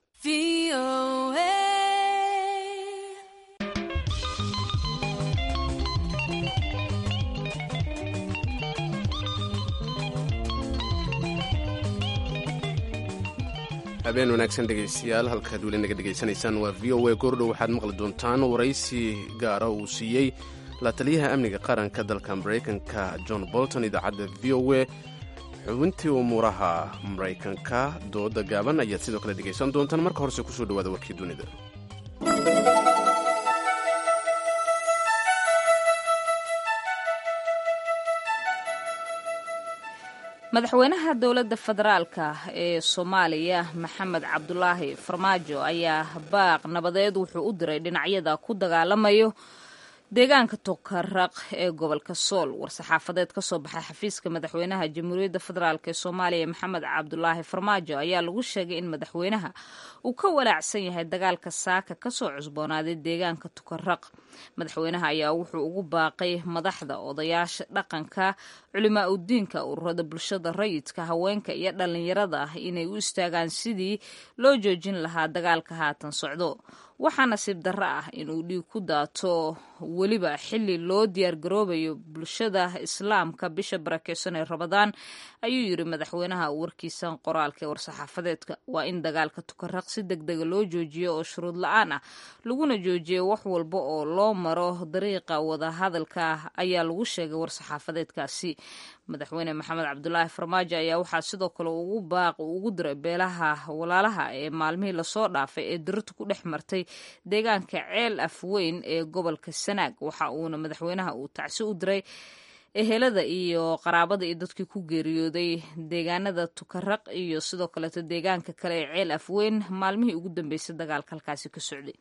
habeen wanaagsan dhegaystayaal halkaad weli naga dhegaysanaysaan waa v o a goordhow waxaad maqli doontaan waraysi gaara uu siiyey la taliyaha amniga qaranka dalka maraykanka john bolton idaacadda v o a xubintii umuuraha maraykanka dooda gaaban ayaad sidoo kale dhegaysan doontaan marka horese kusoo dhawaada warkii dunida madaxweynaha dowladda federaalka ee soomaaliya maxamed cabdulaahi farmaajo ayaa baaq nabadeed wuxuu u diray dhinacyada ku dagaalamayo deegaanka tokaraq ee gobolka sool war-saxaafadeed ka soo baxay xafiiska madaxweynaha jamhuuriyadda federaalk ee soomaaliya maxamed cabdulaahi farmaajo ayaa lagu sheegay in madaxweynaha uu ka walaacsan yahay dagaalka saaka kasoo cusboonaaday deegaanka tukaraq madaxweynaha ayaa wuxuu ugu baaqay madaxda odayaasha dhaqanka culimaa udiinka ururada bulshada rayidka haweenka iyo dhalinyarada ah inay u istaagaan sidii loo joojin lahaa dagaalka haatan socdo waxaa nasiib darro ah inuu dhiig ku daato weliba xili loo diyaargaroobayo bulshada islaamka bisha barakeysan ee rabadaan ayuu yiri madaxweynaha warkiisan qoraalka ee war-saxaafadeedka waa in dagaalka tukaraq si deg dega loo joojiyo oo shuruud la-aan ah laguna joojiyo wax walba oo loo maro dariiqa wadahadalka ayaa lagu sheegay war-saxaafadeedkaasi madaxweyne maxamed cabdulaahi farmaajo ayaa waxaa sidoo kale ugu baaq ugu diray beelaha walaalaha ee maalmihii lasoo dhaafay ee dirirta ku dhex martay deegaanka ceel afweyn ee gobolka sanaag waxa uuna madaxweynaha uu tacsi u diray ehelada iyo qaraabada iyo dadkii ku geeriyooday deegaanada tukaraq iyo sidoo kaleeto deegaanka kale ee ceel afweyn maalmihii ugu dambeysay dagaalka halkaasi ka socday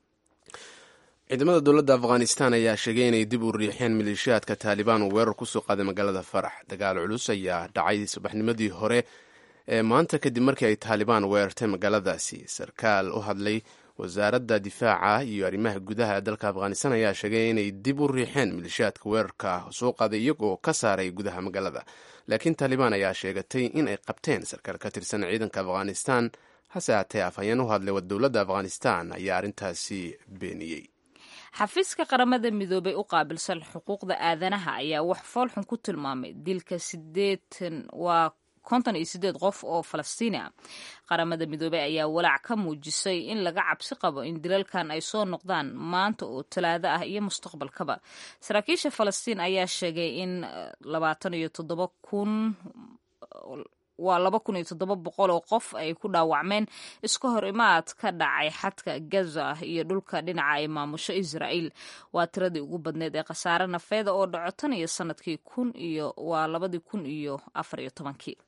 ciidamada dowladda afghanistan ayaa sheegay inay dib u riixeen maleeshiyaadka taalibaan uu weerar kusoo qaaday magaalada farax dagaal culus ayaa dhacay subaxnimadii hore ee maanta kadib markii ay taalibaan weerartay magaaladaasi sarkaal u hadlay wasaaradda difaaca iyo arrimaha gudaha ee dalka afghanistan ayaa sheegay inay dib u riixeen maleeshiyaadka weerarka soo qaaday iyagoo ka saaray gudaha magaalada laakiin taalibaan ayaa sheegatay in ay qabteen sarkaal ka tirsan ciidanka afghanistan hase haatee afhayeen u hadlay dowladda afghanistan ayaa arrintaasi beeniyey xafiiska qaramada midoobay u qaabilsan xuquuqda aadanaha ayaa wax foolxun ku tilmaamay dilka sideetan waa konton iyo sideed qof oo falastiini ah qaramada midoobey ayaa walaac ka muujisay in laga cabsi qabo in dilalkan ay soo noqdaan maanta oo talaado ah iyo mustaqbalkaba saraakiisha falastiin ayaa sheegay in labaatan iyo toddoba kun waa laba kun iyo toddoba boqol oo qof ay ku dhaawacmeen iska hor imaad ka dhacay xadka gaza iyo dhulka dhinaca ay maamusho israa'iil waa tiradii ugu badneed ee khasaare nafeeda oo dhaco tan iyo sanadkii kun iyo waa labadii kun iyo afar iyo tobankii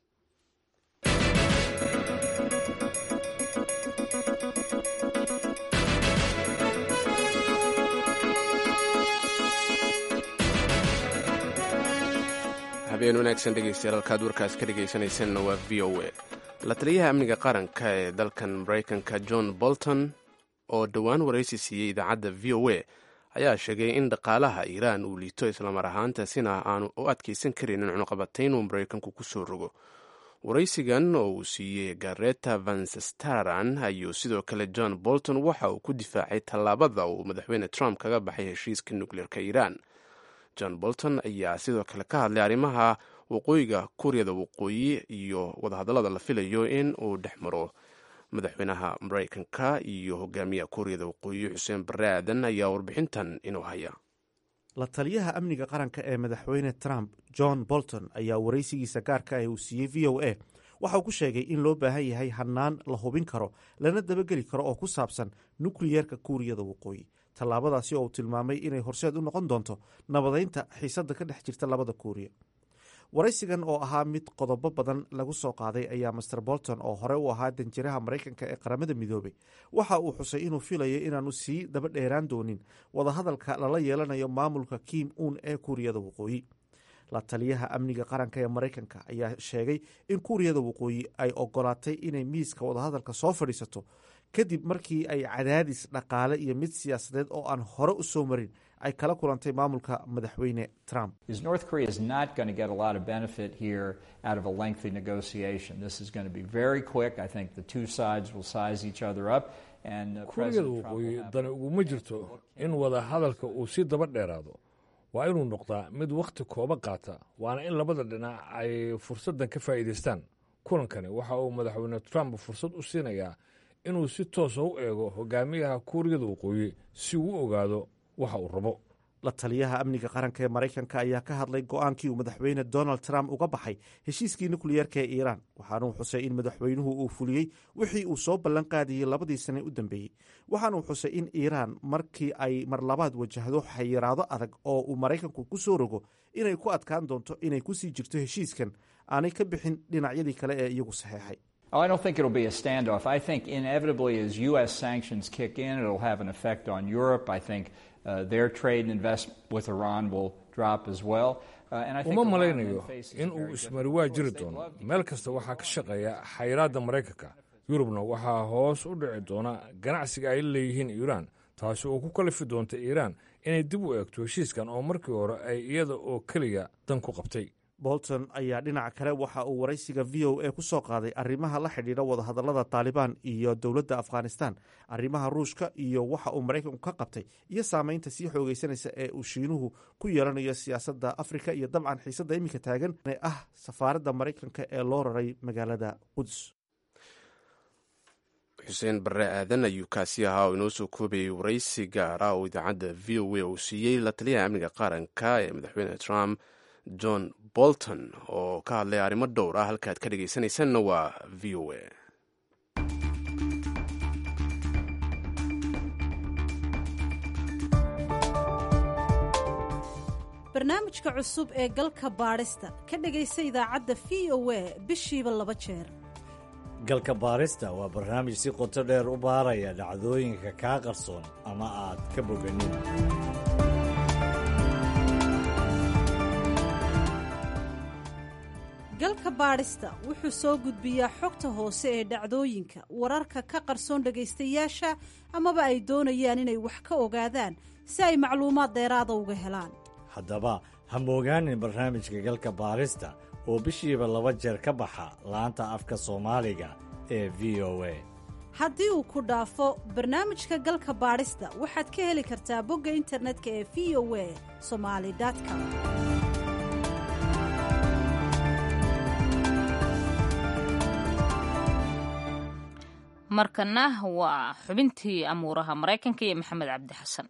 habeen wanaagsan dhegeystayaal halkaad warkaas ka dhegaysanaysanna waa v o a la taliyaha amniga qaranka ee dalkan maraykanka john bolton oo dhowaan waraysi siiyey idaacadda v o a ayaa sheegay in dhaqaalaha iiraan uu liito islamar ahaantaasina aanu u adkaysan karaynin cunuqabatayn uu maraykanku ku soo rogo waraysigan oo uu siiyey gareta vansestaran ayuu sidoo kale john bolton waxa uu ku difaacay tallaabada uu madaxweyne trump kaga baxay heshiiska nukleerka iiraan john bolton ayaa sidoo kale ka hadlay arrimaha waqooyiga kuuriyada waqooyi iyo wadahadallada la filayo in uu dhex maro madaxweynaha maraykanka iyo hogaamiyaha kuuriyada waqooyi xuseen barre aadan ayaa warbixintan inuu haya la taliyaha amniga qaranka ee madaxweyne trump john bolton ayaa waraysigiisa gaarka ah uu siiyey v o a waxauu ku sheegay in loo baahan yahay hannaan la hubin karo lana dabageli karo oo ku saabsan nukliyeerka kuuriyada waqooyi tallaabadaasi oo uu tilmaamay inay horseed u noqon doonto nabadaynta xiisadda ka dhex jirta labada kuuriya waraysigan oo ahaa mid qodobo badan lagu soo qaaday ayaa master bolton oo hore u ahaa danjiraha maraykanka ee qaramada midoobay waxa uu xusay inuu filayo inaanu sii daba dheeraan doonin wadahadalka lala yeelanayo maamulka kim uun ee kuuriyada waqooyi la taliyaha amniga qaranka ee maraykanka ayaa sheegay in kuuriyada waqooyi ay ogolaatay inay miiska wadahadalka soo fadhiisato kadib markii ay cadaadis dhaqaale iyo mid siyaasadeed oo aan hore u soo marin ay kala kulantay maamulka madaxweyne trump North Korea is not going to get a lot of benefit here out of a lengthy negotiation. This is going to be very quick. I think the two sides will size each other up. And uh, kuuriyada President Trump will waqooyi have dani uguma jirto in wada hadalka uu si daba dheeraado waa inuu noqdaa mid wakhti kooban qaata waana in labada dhinac ay fursaddan ka faa'iidaystaan kulankani waxa uu madaxweyne trump fursad u siinayaa inuu si toosa u eego hogaamiyaha kuuriyada waqooyi si uu u ogaado waxa uu rabo la taliyaha amniga qaranka ee maraykanka ayaa ka hadlay go-aankii uu madaxweyne donald trump uga baxay heshiiskii nukliyeerka ee iiraan waxaanuu xusay in madaxweynuhu uu fuliyey wixii uu soo ballan qaadiyey labadii sane u dambeeyey waxaanuu xusay in iiraan markii ay mar labaad wajahdo xayiraado adag oo uu maraykanku ku soo rogo inay ku adkaan doonto inay kusii jirto heshiiskan aanay ka bixin dhinacyadii kale ee iyagu saxeexay Oh, I don't think it'll be a standoff. I think inevitably, as U.S. sanctions kick in, it'll have an effect on Europe. I think uh, their trade and investment with Iran will drop as well. Uh, and I think uma Iran malaynayo then faces in a uu very ismari waa jiri doono meel kasta waxaa ka shaqeeya xayiraadda maraykanka yurubna waxaa hoos u dhici doona ganacsiga ay leeyihiin iiraan taasi oo ku kalifi doonta iiraan inay dib u eegto heshiiskan oo markii hore ay iyada oo keliya dan ku qabtay bolton ayaa dhinaca kale waxa uu waraysiga v o a ku soo qaaday arrimaha la xidhiidha wadahadallada taalibaan iyo dowladda afghanistan arrimaha ruushka iyo waxa uu maraykanku ka qabtay iyo saameynta sii xoogeysanaysa ee uu shiinuhu ku yeelanayo siyaasadda afrika iyo dabcan xiisadda iminka taagan ee ah safaaradda maraykanka ee loo raray magaalada quds xuseen barre aadan ayuu kaasi ahaa oo inoo soo koobayay waraysi gaar ah oo idaacadda v o a uu siiyey la taliyaha amniga qaranka ee madaxweyne trump john bolton oo ka hadlay arrimo dhowr ah halkaad ka dhegaysanaysanna waa v o a barnaamijka cusub ee galka baadhista ka dhegaysa idaacadda v o a bishiiba laba jeer galka baarista waa barnaamij si qoto dheer u baaraya dhacdooyinka kaa qarsoon ama aad ka boganin galka baadhista wuxuu soo gudbiyaa xogta hoose ee dhacdooyinka wararka ka qarsoon dhegaystayaasha amaba ay doonayaan inay wax ka ogaadaan si ay macluumaad dheeraada uga helaan haddaba ha moogaanin barnaamijka galka baarista oo bishiiba laba jeer ka baxa laanta afka soomaaliga ee v o a haddii uu ku dhaafo barnaamijka galka baadhista waxaad ka heli kartaa bogga internetka ee v o a somali com markana waa xubintii amuuraha maraykanka iyo maxamed cabdi xasan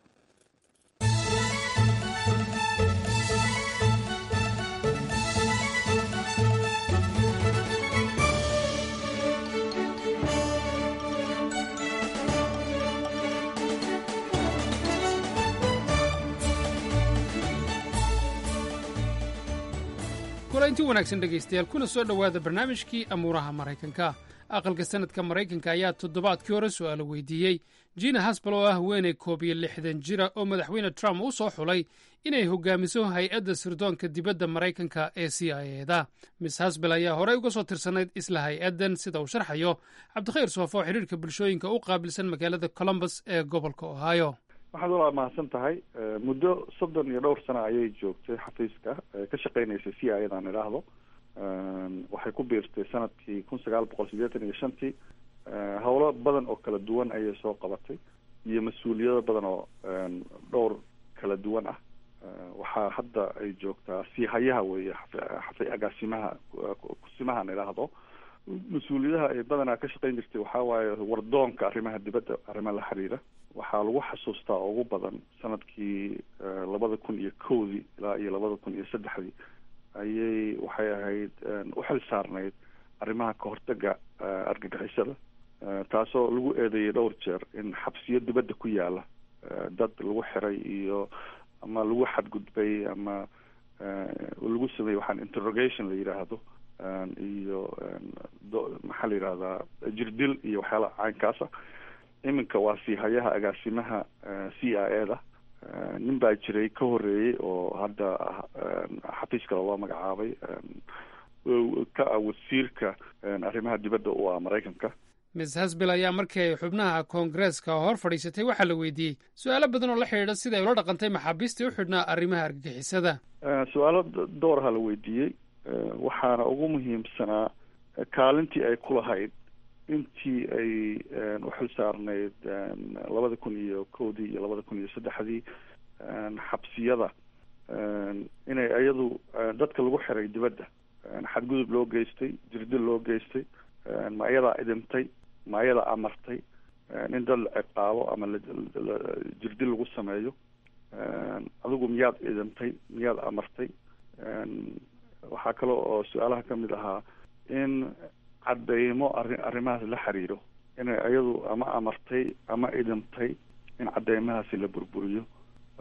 kulanti wanaagsan dhegaystayaal kuna soo dhowaada barnaamijkii amuuraha maraykanka aqalka sanadka maraykanka ayaa toddobaadkii hore su'aalo weydiiyey jina hasbal oo ah haweeney koob iyo lixdan jira oo madaxweyne trump u soo xulay inay hogaamiso hay-adda sirdoonka dibadda maraykanka ee c i eda miss hasbel ayaa horey uga soo tirsanayd isla hay-addan sida uu sharxayo cabdikhayr soofo oo xidhiirka bulshooyinka u qaabilsan magaalada colombus ee gobolka ohio waxaad walaa mahadsan tahay muddo soddon iyo dhowr sano ayay joogtay xafiiska ka shaqeynaysay c i adaan idhaahdo waxay ku biirtay sanadkii kun sagaal boqol siddeetan iyo shantii howlo badan oo kala duwan ayay soo qabatay iyo mas-uuliyado badan oo dhowr kala duwan ah waxaa hadda ay joogtaa siihayaha weeye xafi agaasimaha kusimahan idhaahdo mas-uuliyadaha ay badanaa ka shaqeyn jirtay waxaa waaye wardoonka arrimaha dibadda arrimaha la xiriira waxaa lagu xasuustaa ugu badan sanadkii labada kun iyo kowdii ilaa iyo labada kun iyo saddexdii ayay waxay ahayd u xil saarnayd arrimaha kahortaga argagixisada taasoo lagu eedeeyay dhowr jeer in xabsiyo dibadda ku yaala dad lagu xiray iyo ama lagu xadgudbay ama lagu sameeyey waxaan interrogation la yidhaahdo iyo maxaa la yidhahdaa jirdil iyo waxyaala caynkaasa iminka waa siihayaha agaasimaha c i e da nin baa jiray ka horeeyey oo hadda xafiis kale loo magacaabay ka ah wasiirka arrimaha dibadda u ah maraykanka miss hasbel ayaa markii ay xubnaha koongareeska hor fadhiisatay waxaa la weydiiyey su-aalo badan oo la xidhiidha sida ay ula dhaqantay maxaabiistii u xidhnaa arrimaha argagixisada su-aalo dooraha la weydiiyey waxaana ugu muhiimsanaa kaalintii ay ku lahayd intii ay u xil saarnayd labada kun iyo kowdii iyo labada kun iyo saddexdii xabsiyada inay iyadu dadka lagu xiray dibadda xadgudub loo geystay jirdil loo geystay ma iyadaa idintay ma iyadaa amartay in dad la ciqaabo ama jirdil lagu sameeyo adigu miyaad idintay miyaad amartay waxaa kale oo su-aalaha ka mid ahaa in cadeymo arri arrimahaas la xiriiro inay iyadu ama amartay ama idintay in cadeymahaasi la burburiyo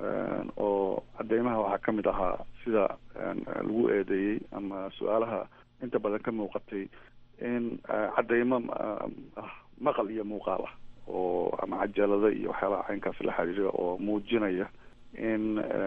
oo cadeymaha waxaa ka mid ahaa sida lagu eedeeyey ama su-aalaha inta badan ka muuqatay in cadeymo ah maqal iyo muuqaal ah oo ama cajalado iyo waxyaalaha caynkaas la xiriira oo muujinaya in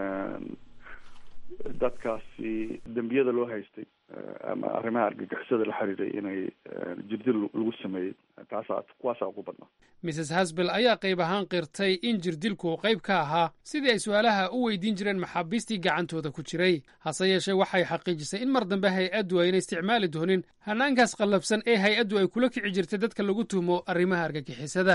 dadkaasi dembiyada loo haystay ama arrimaha argagixisada la xiriiray inay jirdil lagu sameeyey taasaa kuwaasaa ugu badnaa mrs hasbel ayaa qayb ahaan qirtay in jirdilku qayb ka ahaa sidii ay su-aalaha u weydiin jireen maxaabiistii gacantooda ku jiray hase yeeshee waxay xaqiijisay in mar dambe hay-addu ayna isticmaali doonin hanaankaas qallabsan ee hay-addu ay kula kici jirtay dadka lagu tuhmo arrimaha argagixisada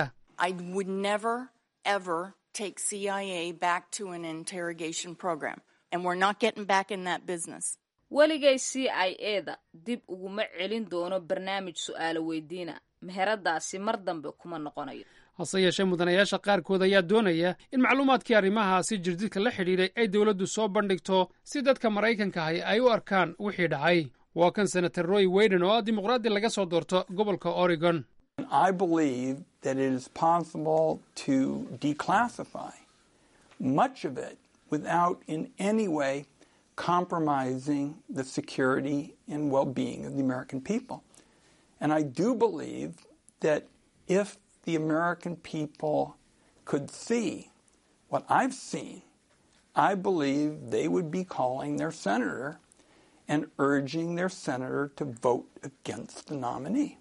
weligay c i e da dib uguma celin doono barnaamij su'aalo weydiina meheradaasi mar dambe kuma noqonayo hase yeeshee mudanayaasha qaarkood ayaa doonaya in macluumaadkii arrimahaasi jirdidka la xidhiidhay ay dowladdu soo bandhigto si dadka maraykanka ahi ay u arkaan wixii dhacay waa kan senator roy weyden oo ah dimuqraadi laga soo doorto gobolka oregon I believe that it is possible to declassify much of it without in any way compromising the security and well being of the American people. And I do believe that if the American people could see what I've seen, I believe they would be calling their senator and urging their senator to vote against the nominee.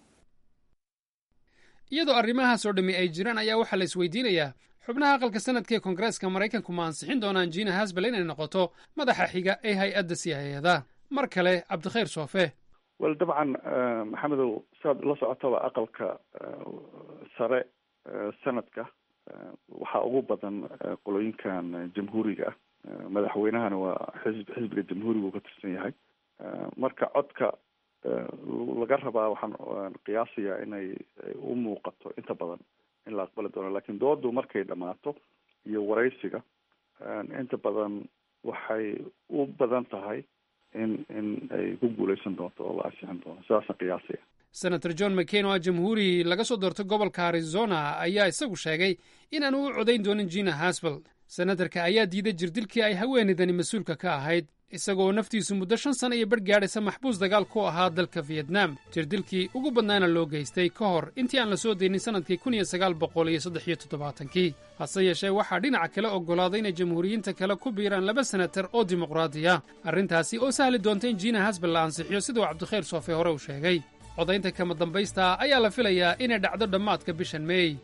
iyadoo arrimahaas oo dhammi ay jiraan ayaa waxaa la isweydiinayaa xubnaha aqalka sanadka ee koongareeska maraykanku ma ansixin doonaan jiina hasbel inay noqoto madaxa xiga ee hay-adda siyaayada mar kale cabdikhayr soofe wel dabcan maxamedow siaad la socotaba aqalka sare sanadka waxaa ugu badan qolooyinkan jamhuuriga ah madaxweynahana waa xisb xisbiga jamhuuriga uu ka tirsan yahay marka codka laga rabaa waxaan qiyaasayaa inay u muuqato inta badan in la aqbali doono lakin doodu markay dhamaato iyo waraysiga inta badan waxay u badan tahay in in ay ku guuleysan doonto oo la ansixin doono sidaasna qiyaasaya senator john mccain oo ah jamhuuri laga soo doortay gobolka arizona ayaa isagu sheegay inaanu u codayn doonin jina hasbel senatarka ayaa diiday jirdilkii ay haweenaydani mas-uulka ka ahayd isagoo naftiisu muddo shan sana iyo bar gaadhaysa maxbuus dagaal ku ahaa dalka vietnam jirdilkii ugu badnaana loo geystay ka hor intii aan la soo daynin sannadkii kun iyo sagaal boqol iyo saddex iyo toddobaatankii hase yeeshee waxaa dhinaca kale oggolaaday inay jamhuuriyiinta kale ku biiraan laba senatar oo dimuqraadiya arrintaasi oo sahli doonta in jiina hasbel la ansixiyo siduu cabdikhayr soofe hore uu sheegay codaynta kama dambaysta ayaa la filayaa inay dhacdo dhammaadka bishan meey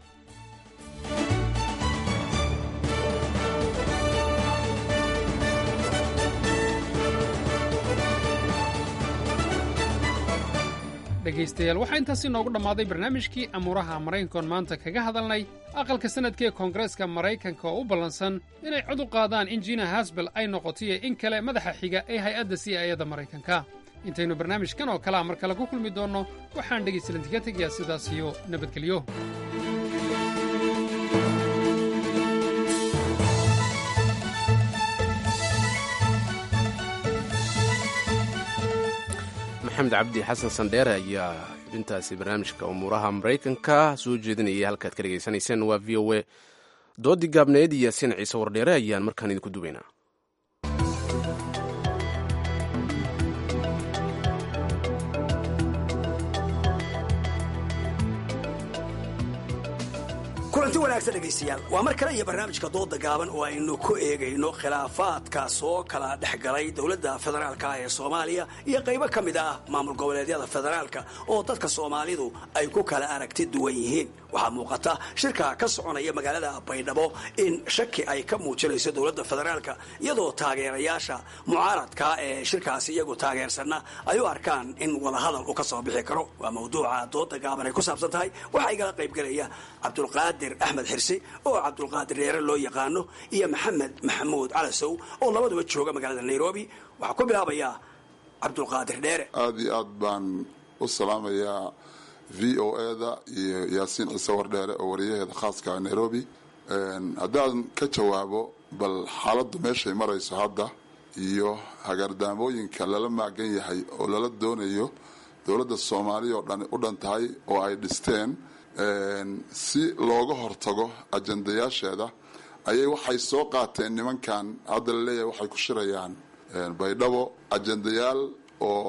dhegaystayaal waxaa intaasi noogu dhammaaday barnaamijkii amuuraha maraykankoon maanta kaga hadalnay aqalka sanadka ee koongareeska maraykanka oo u ballansan inay cod u qaadaan in jiina hasbel ay noqotoiyo in kale madaxa xiga ee hay-adda c i ada maraykanka intaynu barnaamijkan oo kalea mar kale ku kulmi doonno waxaan dhegaystalantiga tegayaa sidaas iyo nabadgelyo maxamed cabdi xasan sandheere ayaa xubintaasi barnaamijka umuuraha maraykanka soo jeedinayay halkaad ka dhegaysanayseen waa v o e doodii gaabneed iyo sin ciise wardheere ayaan markaan idinku duwaynaa kulanti wanaagsan dhegaystayaal waa mar kale iyo barnaamijka dooda gaaban oo aynu ku eegayno khilaafaadka soo kala dhex galay dowladda federaalka ee soomaaliya iyo qaybo ka mid ah maamul goboleedyada federaalka oo dadka soomaalidu ay ku kala aragti duwan yihiin waxaa muuqata shirka ka soconaya magaalada baydhabo in shaki ay ka muujinayso dowladda federaalka iyadoo taageerayaasha mucaaradka ee shirkaasi iyagu taageersanna ay u arkaan in wadahadal uu ka soo bixi karo waa mawduuca dooda gaaban ay ku saabsan tahay waxaa igala qaybgelaya cabdulqaadir axmed xirsi oo cabdulqaadir reere loo yaqaano iyo maxamed maxamuud calasow oo labaduba jooga magaalada nairobi waxaa ku bilaabayaa cabdulqaadir dheere aada iyo aad baan u salaamayaa v o eda iyo yaasiin ciise wardheere oo wariyaheeda khaaska nairobi haddaan ka jawaabo bal xaaladdu meeshay marayso hadda iyo hagaardaamooyinka lala maagan yahay oo lala doonayo dowladda soomaaliya oo dhan u dhan tahay oo ay dhisteen si looga hortago ajandayaasheeda ayay waxay soo qaateen nimankan hadda laleeyahay waxay ku shirayaan baydhabo ajandayaal oo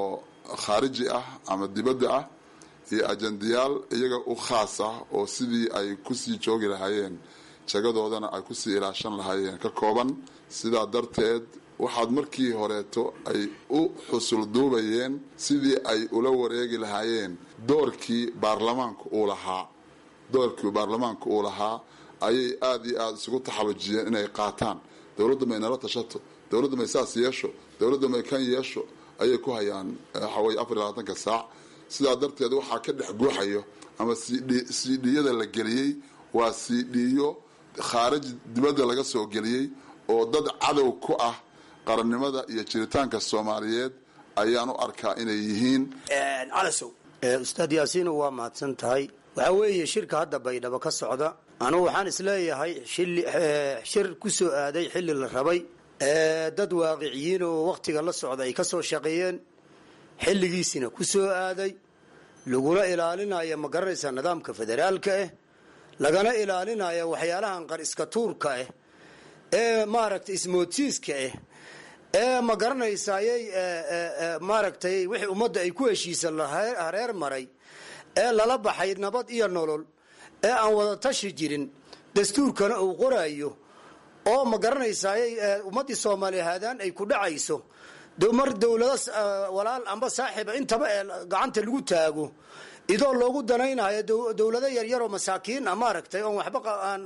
khaariji ah ama dibadda ah iyo ajandayaal iyaga u khaas ah oo sidii ay kusii joogi lahaayeen jagadoodana ay kusii ilaashan lahaayeen ka kooban sidaa darteed waxaad markii horeeto ay u xusul duubayeen sidii ay ula wareegi lahaayeen doorkii baarlamaanka uu lahaa doorkii baarlamaanka uu lahaa ayay aada iyo aada isugu taxallujiyeen inay qaataan dowladda may nala tashato dowladda may saas yeesho dowladda may kan yeesho ayay ku hayaan waxaweye afar iyo labaatanka saac sidaa darteed waxaa ka dhex guuxayo ama cdcdiyada la geliyey waa cdyo khaarij dibadda laga soo geliyey oo dad cadow ku ah qarannimada iyo jiritaanka soomaaliyeed ayaan u arkaa inay yihiin calasow ustaad yaasiino waa mahadsan tahay waxaa weeye shirka hadda baydhabo ka socda anugu waxaan isleeyahay shir ku soo aaday xilli la rabay dad waaqiciyiin oo wakhtiga la socda ay ka soo shaqeeyeen xilligiisina ku soo aaday laguna ilaalinayo ma garanaysaa nidaamka federaalka ah lagana ilaalinayo waxyaalahan qariska tuurka ah ee maaragtay ismoodsiiska ah ee ma garanaysayay maaragtay wixii ummadda ay ku heshiisa hareer maray ee lala baxay nabad iyo nolol ee aan wada tashi jirin dastuurkana uu qorayo oo ma garanaysayay ummaddii soomaaliya haadaan ay ku dhacayso mar dowlado walaal amba saaxiiba intaba ee gacanta lagu taago idoo loogu danaynayo dowlado yaryaroo masaakiin a maaragtay oon waxba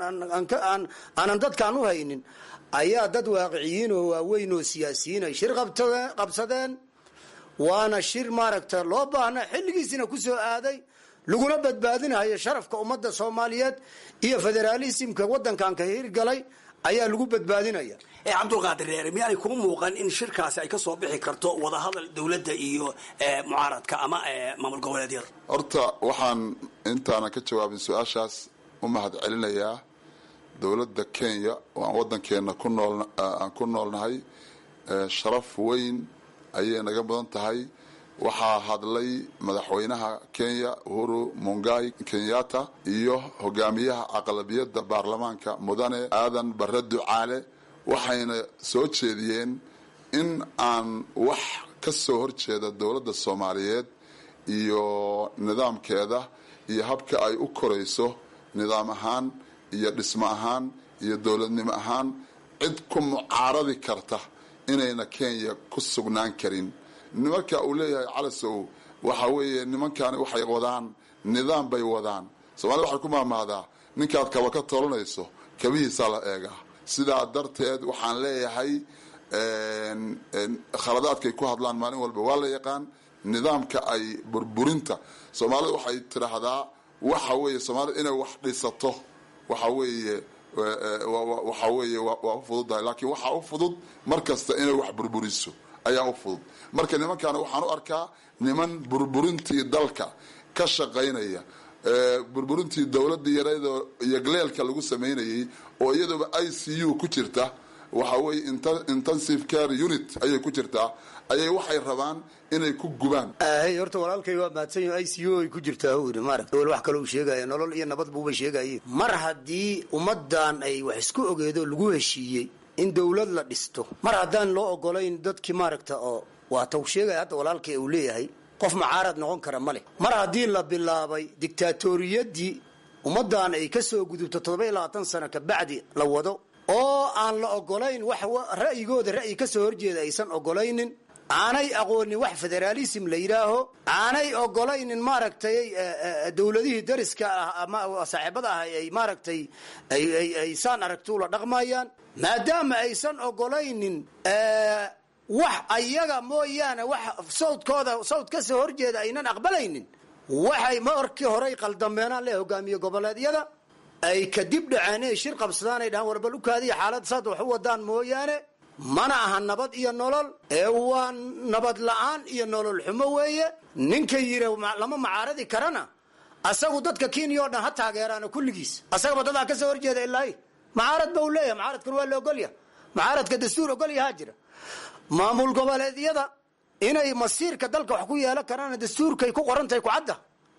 aanan dadkaan u haynin ayaa dad waaqiciyiin oo waaweyn oo siyaasiyiin ay shir qabsadeen waana shir maaragta loo baahna xilligiisina ku soo aaday laguna badbaadinayo sharafka ummadda soomaaliyeed iyo federaalismka wadankan ka hirgalay ayaa lagu badbaadinaya cabdulqaadir reere miyaanay kuma muuqan in shirkaasi ay ka soo bixi karto wadahadal dowladda iyo mucaaradka ama maamul goboleedyada horta waxaan intaanan ka jawaabin su-aashaas u mahad celinayaa dowladda kenya oo aan wadankeena ku nool aan ku noolnahay sharaf weyn ayay naga mudan tahay waxaa hadlay madaxweynaha kenya uhuru mungai kenyatta iyo hogaamiyaha aqlabiyadda baarlamaanka mudane aadan bare ducaale waxayna soo jeediyeen in aan wax ka soo horjeeda dowladda soomaaliyeed iyo nidaamkeeda iyo habka ay u korayso nidaam ahaan iyo dhismo ahaan iyo dowladnimo ahaan cid ku mucaaradi karta inayna kenya ku sugnaan karin marka uu leeyahay calasow waxa weeye nimankani waxay wadaan nidaam bay wadaan soomaalida waxay ku maamahdaa ninkaad kaba ka tolanayso kabihiisaa la eegaa sidaa darteed waxaan leeyahay khaladaadkay ku hadlaan maalin walba waa la yaqaan nidaamka ay burburinta soomaalida waxay tidhaahdaa waxa weeye soomaalida inay wax dhisato waxa weeye waxa weeye waa u fududahay laakiin waxaa u fudud mar kasta inay wax burburiso ayaa u fudud marka nimankaana waxaan u arkaa niman burburintii dalka ka shaqaynaya burburintii dowladda yareedoo yogleelka lagu samaynayay oo iyaduba i c u ku jirta waxa weye intensive care unit ayay ku jirtaa ayay waxay rabaan inay ku gubaan hey horta walaalkay waa mahadsanyo i c u ay ku jirtaa uri maaragt wel wax kale uu sheegaya nolol iyo nabad buuba sheegaye mar haddii ummadan ay wax isku ogeedo lagu heshiiyey in dowlad la dhisto mar haddaan loo ogolayn dadkii maaragta oo waata uu sheegaya hadda walaalkay uu leeyahay qof mucaarad noqon kara ma leh mar haddii la bilaabay dictaatoriyadii ummadan ay ka soo gudubto toddoba iyo labaatan sano kabacdi la wado oo aan la ogolayn wax ra'yigooda ra'yi ka soo horjeeda aysan ogolaynin aanay aqoonin wax federaalism la yidhaaho aanay ogolaynin maaragtay dowladihii dariska ah ama saaxiibada ah ay maaragtay ay saan aragti ula dhaqmayaan maadaama aysan ogolaynin wax ayaga mooyaane wax sawdkooda sawd ka soo horjeeda aynan aqbalaynin waxay markii horey qaldameenaan le hogaamiye goboleedyada ay kadib dhaceen inay shir qabsadaan ay dhahaan warbal ukaadiya xaalad saad wax u wadaan mooyaane mana aha nabad iyo nolol ee waa nabad la-aan iyo nolol xumo weeye ninka yiri lama macaaradi karana asagu dadka kenya oo dhan ha taageeraana kulligiis asagaba dadaa ka soo horjeeda ilaahi macaarad ba u leeyahay macaaradkan waa la ogolya macaaradka dastuur ogolyahaa jira maamul goboleedyada inay masiirka dalka wax ku yeelan karaan dastuurkay ku qorantahay kucadda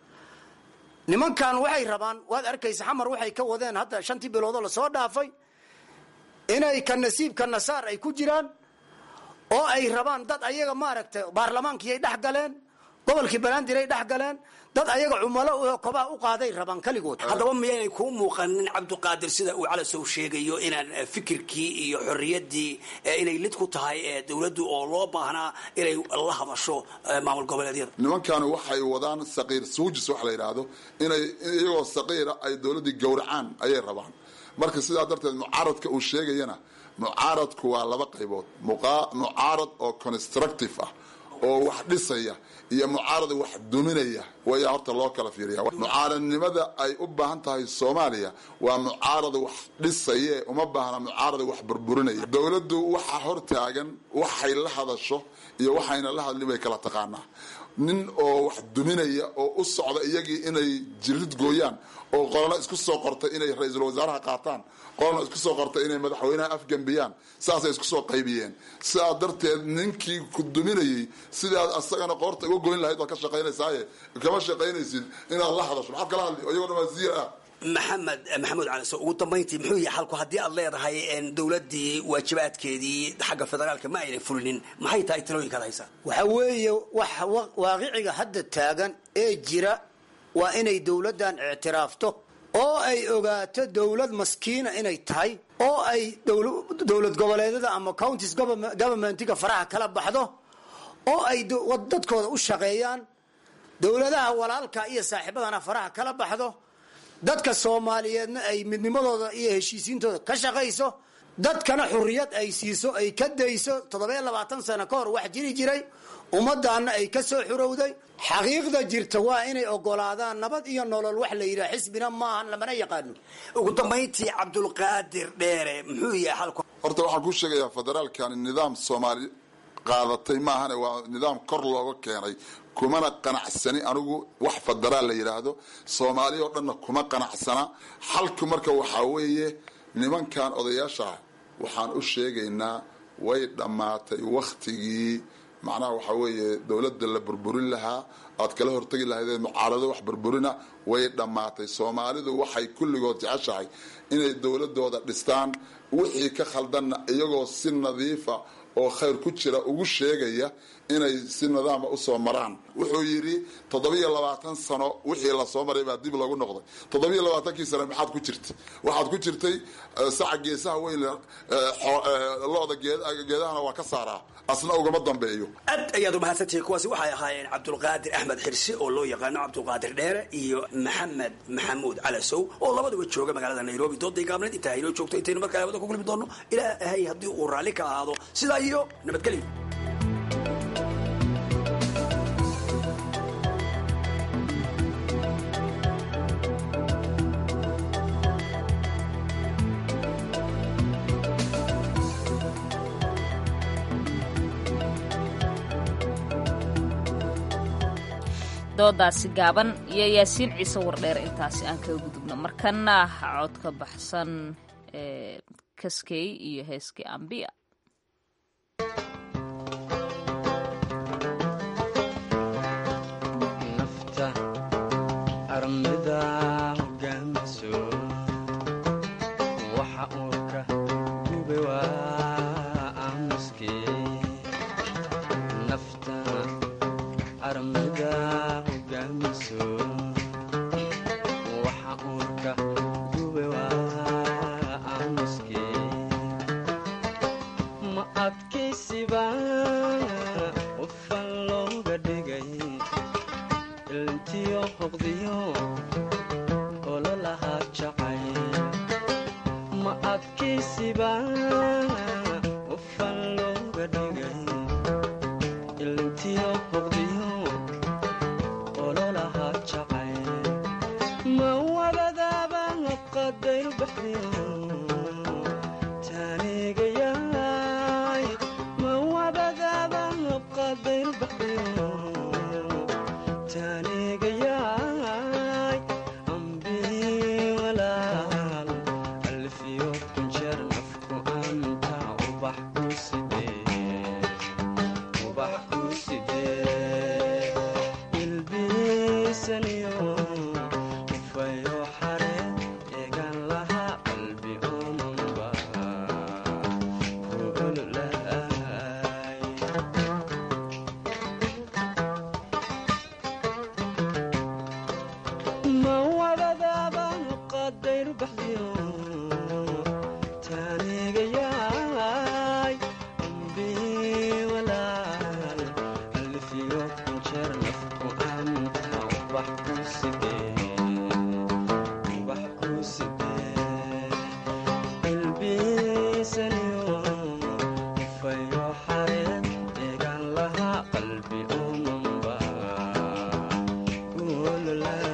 nimankan waxay rabaan waad arkaysa xamar waxay ka wadeen hadda shantii biloodoo lasoo dhaafay inay ka nasiibka nasaar ay ku jiraan oo ay rabaan dad ayaga maaragtay baarlamaankii ay dhex galeen gobolkii banaadir ay dhex galeen dad ayaga cumalo oo kobaha u qaaday rabaan kaligood haddaba miyaynay kuu muuqanin cabdiqaadir sida uu calasow sheegayo inaan fikirkii iyo xorriyaddii inay lid ku tahay dowladdu oo loo baahnaa inay la hadasho maamul goboleedyada nimankani waxay wadaan saqiir suujis wax la yidhaahdo inay iyagoo saqiira ay dowladdii gowracaan ayay rabaan marka sidaa darteed mucaaradka uu sheegayana mucaaradku waa laba qaybood mucaarad oo constructive ah oo wax dhisaya iyo mucaarad wax duminaya waya horta loo kala fiiriya mucaaradnimada ay u baahan tahay soomaaliya waa mucaarad wax dhisaye uma baahna mucaarad wax burburinaya dowladdu waxa hor taagan waxay la hadasho iyo waxayna la hadlin bay kala taqaanaa nin oo wax duminaya oo u socda iyagii inay jirid gooyaan oo qolana isku soo qortay inay ra-iisul wasaaraha qaataan qolana isku soo qortay inay madaxweynaha afgembiyaan saasay isku soo qaybiyeen sidaa darteed ninkii ku duminayay sidaad asagana qoorta uga goyn lahayd waad ka shaqaynaysaaye kama shaqaynaysid inaad la hadasho maxaad kala hadli iyagoo dhan waa ziir ah maxamed maxamuud cali so ugu dambayntii muxuu yahay xalku haddii aad leedahay dowladdii waajibaadkeedii xagga federaalka ma aynan fulinin maxay tahay talooyinkaad haysaa waxa weeye wax waaqiciga hadda taagan ee jira waa inay dowladdan ictiraafto oo ay ogaato dowlad maskiina inay tahay oo ay dowlad goboleedyada ama counties governmentiga faraha kala baxdo oo ay dadkooda u shaqeeyaan dowladaha walaalka iyo saaxiibadana faraha kala baxdo dadka soomaaliyeedna ay midnimadooda iyo heshiisiintooda ka shaqayso dadkana xuriyad ay siiso ay ka dayso toddobiyo labaatan sano ka hor wax jiri jiray ummadaana ay ka soo xurowday xaqiiqda jirta waa inay ogolaadaan nabad iyo nolol wax la yidhaha xisbina maahan lamana yaqaano ugu dambayntii cabdulqaadir dheere muxuu yahay xalku horta waxaan kuu sheegayaa federaalkani nidaam soomaali qaadatay maahane waa nidaam kor looga keenay kumana qanacsani anigu wax federaal la yidhaahdo soomaali oo dhanna kuma qanacsana xalku marka waxaa weeye nimankan odayaasha waxaan u sheegaynaa way dhammaatay wakhtigii macnaha waxaa weeye dowladda la burburin lahaa aad kala hortegi lahaydee mucaarado wax burburina way dhammaatay soomaalidu waxay kulligood jeceshahay inay dowladooda dhistaan wixii ka khaldanna iyagoo si nadiifa oo khayr ku jira ugu sheegaya inay si nidaama usoo maraan wuxuu yidhi toddobiyo labaatan sano wixii lasoo maray baa dib lagu noqday toddobiyo labaatankii sano maxaad ku jirtay waxaad ku jirtay saca geesaha weyn looda geedahana waa ka saaraa asna ugama dambeeyo aad ayaad umahadsantihiin kuwaasi waxay ahaayeen cabdulqaadir axmed xirsi oo loo yaqaano cabdulqaadir dheere iyo maxamed maxamuud calasow oo labaduba jooga magaalada nairobi dooday gaabneed intaa haynoo joogto intaynu markaa hawada ku kulmi doono ilaahay haddii uu raalli ka ahaado sidaa iyo nabadgelyo doodaasi gaaban iyo yaasiin ciise wardheer intaasi aan kaga gudubno markana codka baxsan ee kaskey iyo heeskii ambiya nafta armida hogaamiso waxa uurka gube waa aamuskee nafta armida hogaamiso waxa uurka gube waa aamuskee ma adkaysiba ufan looga dhigay ilntiyo hoqdiyo ololahaa jacay ma adkaysiba ufan looga dhigay ilntiyo hoqdiyo ololahaa jacay ma wabadaaba qadayr baxdiyo taanigayaay ma wabadaaba qadayr baxdiyo taanigayaay ambii walaal alfiyo kunjeer nafku anta ubax ku sidee ubax ku sidee ilbiisaniyo ufayo xare eegan lahaa qalbi omanba kuululaay ma wadadaabaan qadayru baxdiyo taanigayaay ambi walaal alfiyo kunjeer nafku anta ubax ku sidee ubax ku sidee qalbiisaniyo fayo xareed eegaan lahaa qalbi umanba kululaay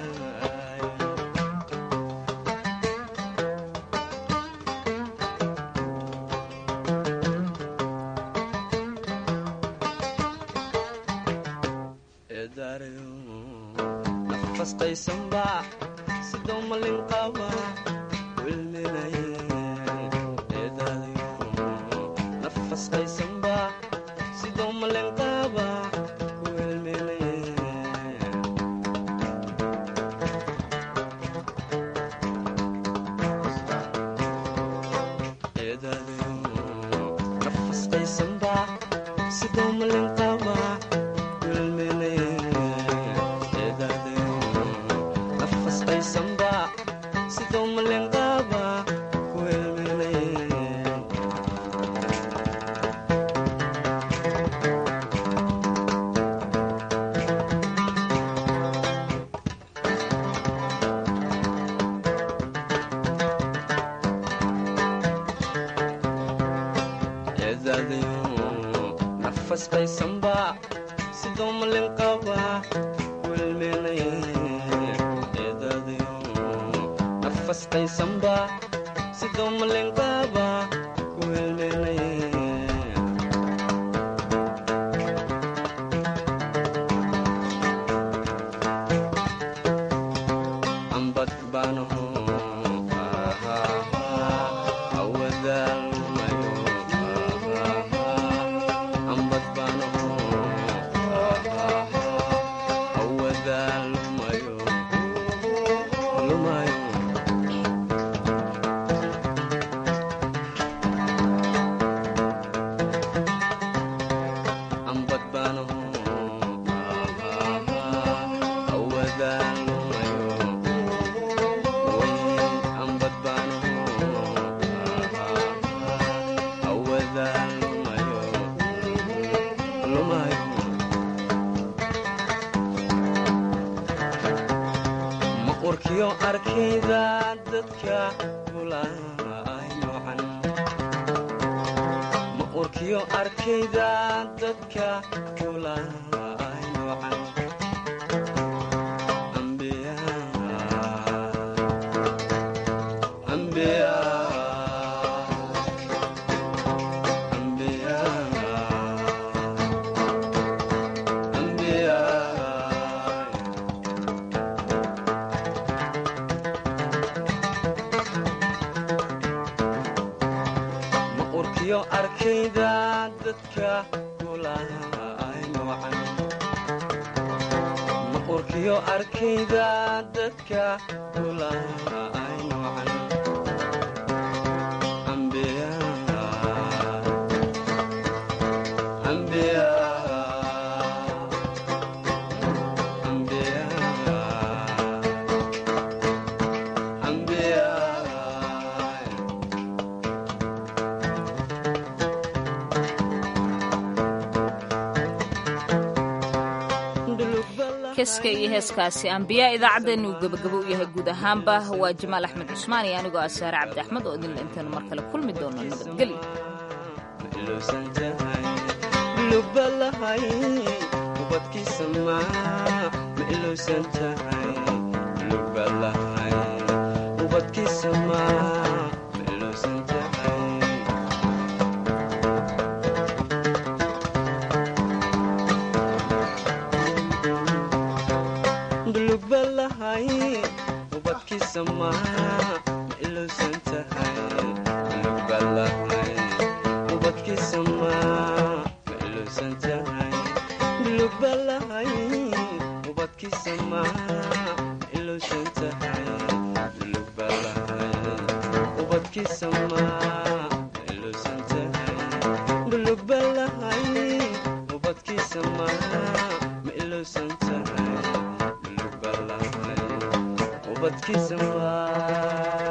eedaarayo nafastaysanba sidoo malin qaba wilminaye eedaadayo nafastaysanba sidoo malin qaba wilminaye eedaadayo nafastaysanba sidoo malin qaba wilminaye eedaadayo nafastaysanba sidoo malin qaba wilminaye eedaadayo nafastaysanba sidoo malin qaba wilminaye eedaadayo nafastaysanba sidoo malin qaba wilminaye ambad baanaho awadaalmayo ambad baanaho awadaalmayo lumayo ambad baanaho awadaalmayo ambad baanaho awadaalmayo lumayo ma urkiyo arkayda dadka gulaay noocan ma urkiyo arkayda dadka gulaay noocan ambiya ambiya ambiya ambiya ma urkiyo arkayda dadka gulaay noocan ma urkiyo arkayda dadka gulaay noocan ambiya ambiya ambiya ambiya heeska iyo heeskaasi ambiyaa idaacaddeennu gebagabo u yahay guud ahaanba waa jamaal axmed cusmaan iyo anigoo ah saare cabdi axmed oo idinla intaanu mar kale kulmi doono nabadgelyo ilowsan tahay lubalahay ubadkiisa maa ma ilowsan tahay lubalahay ubadkiisa maa ma ilowsan tahay lubalahay ubadkiisa maa ma ilowsan tahay lubalahay ubadkiisa maa ma ilowsan tahay lubalahay ubadkiisa maa ma ilowsan tahay lubalahay ubadkiisa maa ma ilowsan tahay lubalahay ubadkiisa maa ma ilowsan tahay lubalahay ubadkiisa maa